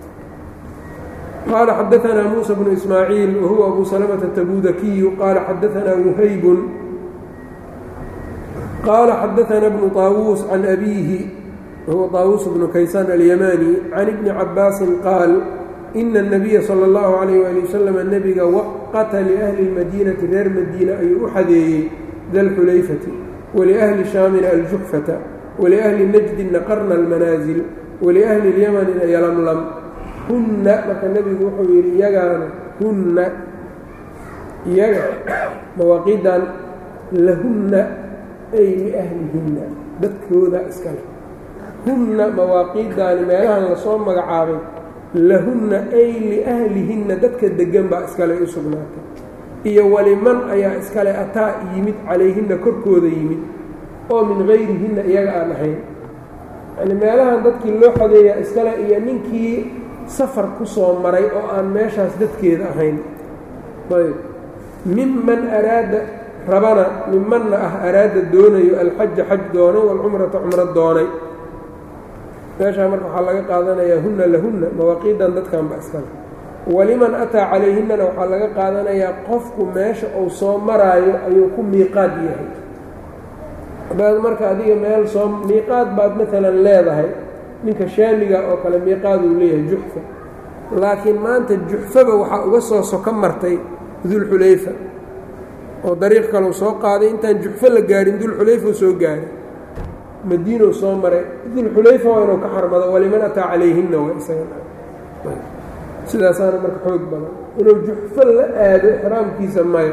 qaala xadaanaa muuسى bnu ismaaciil wahuwa abu salmةa tabudakiyu qaala xadaanaa wuhaybun qaala xadaanaa bnu طaawuus can abiihi wahuwa طaawuus bnu kaysaan alyamani can ibni cabaasin qaal ina الnabiya salى اllahu عalayh wali wasalam nebiga waqata liahli اlmadiinati reer madiina ayuu u xadeeyey dalxulayfati waliahli shaamina aljuxfata waliahli najdina qarna almanaasil waliahli اlyamanina yalamlam hunna marka nebigu wuxuu yidhi iyagaana hunna iyaga mawaaqiidan lahunna ay liahlihinna dadkooda iskale hunna mawaaqiiddaani meelahan lasoo magacaabay lahunna ay liahlihinna dadka deggan baa iskale u sugnaatay iyo waliman ayaa iskale ataa yimid calayhinna korkooda yimid oo min hayrihinna iyaga aan ahayn yani meelahan dadkii loo xodeeyaa iskale iyo ninkii safar ku soo maray oo aan meeshaas dadkeeda ahayn ayb miman araada rabana mimanna ah araada doonayo alxaja xaj doonay waalcumrata cumro doonay meeshaa marka waxaa laga qaadanayaa hunna lahunna mawaaqiidan dadkan ba iskale waliman ataa calayhinnana waxaa laga qaadanayaa qofku meesha uu soo maraayo ayuu ku miiqaad yahay haddaad marka adiga meel soo miiqaad baad maalan leedahay ninka shaamiga oo kale miiqaaduu leeyahay juxfa laakiin maanta juxfaba waxaa uga soo soko martay dulxulayfa oo dariiq kaleu soo qaaday intaan juxfo la gaarin dulxulayfau soo gaaray madiinow soo maray dulxulayfa waa inuu ka xarmado waliman ataa calayhinna waa isaga sidaasaana marka xoog badan inuu juxfo la aado ixraamkiisa maya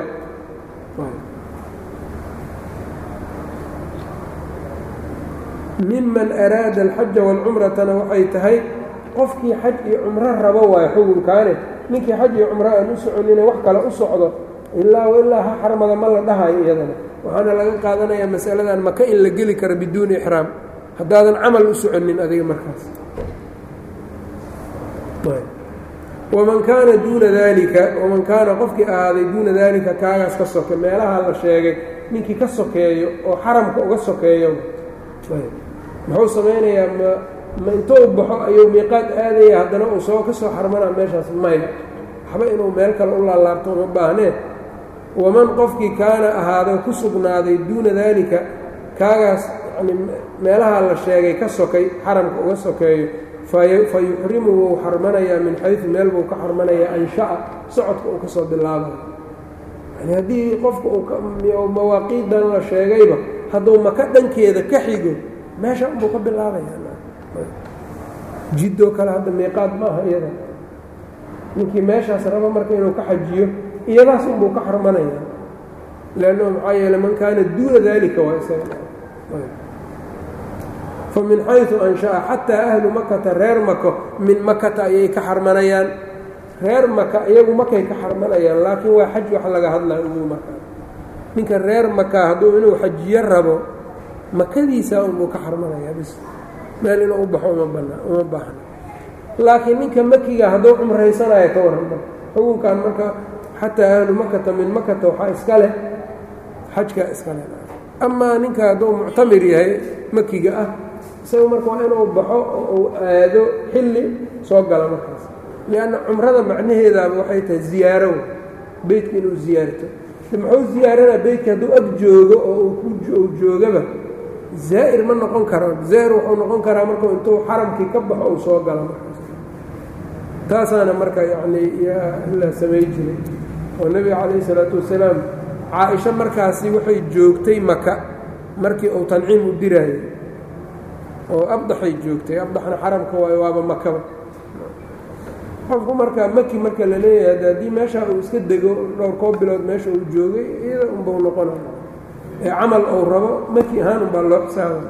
miman araada alxaja waalcumratana waxay tahay qofkii xaj iyo cumro rabo waayo xugunkaane ninkii xaj iyo cumro aan u soconina wax kale u socdo ilaa ilaa ha xarmada ma la dhahayo iyadana waxaana laga qaadanayaa masaladan maka in la geli karo biduuni ixraam haddaadan camal u soconin adiga markaas waman kaana duuna daalika waman kaana qofkii ahaaday duuna daalika kaagaas ka soke meelaha la sheegay ninkii ka sokeeyo oo xaramka uga sokeeyo muxuu samaynayaa ma ma intou baxo ayuu miiqaad aadaya haddana uu soo ka soo xarmanaa meeshaas maya waxba inuu meel kale u laalaabto uma baahnee waman qofkii kaana ahaado ku sugnaaday duuna daalika kaagaas yani meelaha la sheegay ka sokay xaramka uga sokeeyo fa yuxrimu wuu xarmanayaa min xaysu meel buu ka xarmanayaa ansha'a socodka uu ka soo bilaabayo yani haddii qofka uu mawaaqiidan la sheegayba hadduu maka dhankeeda ka xigo meesha unbuu ka bilaabaya jiddoo kale hadda miiqaad maaha iyada ninkii meeshaas raba marka inuu ka xajiyo iyadaas unbuu ka xarmanaya leannahu maxaa yeele man kaana duuna daalika waa isaga fa min xaysu ansha'a xataa ahlu makata reer mako min makata ayay ka xarmanayaan reer maka iyagu makay ka xarmanayaan laakiin waa xaj wax laga hadlaya ugu markaa ninka reer maka hadduu inuu xajiyo rabo makadiisaa unbuu ka xarmanayaa bis meel inuu u baxo uma bana uma baahna laakiin ninka makiga hadduu cumraysanayo ka waran marka xukunkan marka xataa ahlu makata min makata waxaa iska leh xajkaa iska leh amaa ninka hadduu muctamir yahay makiga ah isaga marka waa inuu baxo oo uu aado xilli soo gala markaas lianna cumrada macnaheedaaba waxay tahay ziyaaro beytka inuu ziyaarto muxuu ziyaaranaa beytka hadduu ag joogo oo uu joogaba zaa'ir ma noqon karo zaa'ir wuxuu noqon karaa markuu intuu xaramkii ka baxo uu soo galo markaas taasaana marka yacnii la samay jiray oo nebiga calayhi isalaatu wasalaam caa-isho markaasi waxay joogtay maka markii uu tanciim u diraayey oo abdaxay joogtay abdaxna xaramka waayo waaba makaba qofku marka maki marka la leeyahay haddii meesha uu iska dego dhowr koo bilood meesha uu joogay iyada unbau noqonaya ee camal uu rabo maki ahaan unbaa loo xisaabay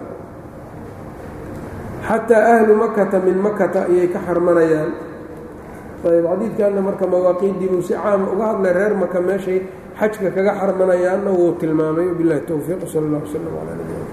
xataa ahlu makata min makata ayay ka xarmanayaan ayb xadiidkanna marka mawaaqiiddii buu si caama uga hadlay reer maka meeshay xajka kaga xarmanayaanna wuu tilmaamay wabilahi towfiiq sal allah wslam calaa nabina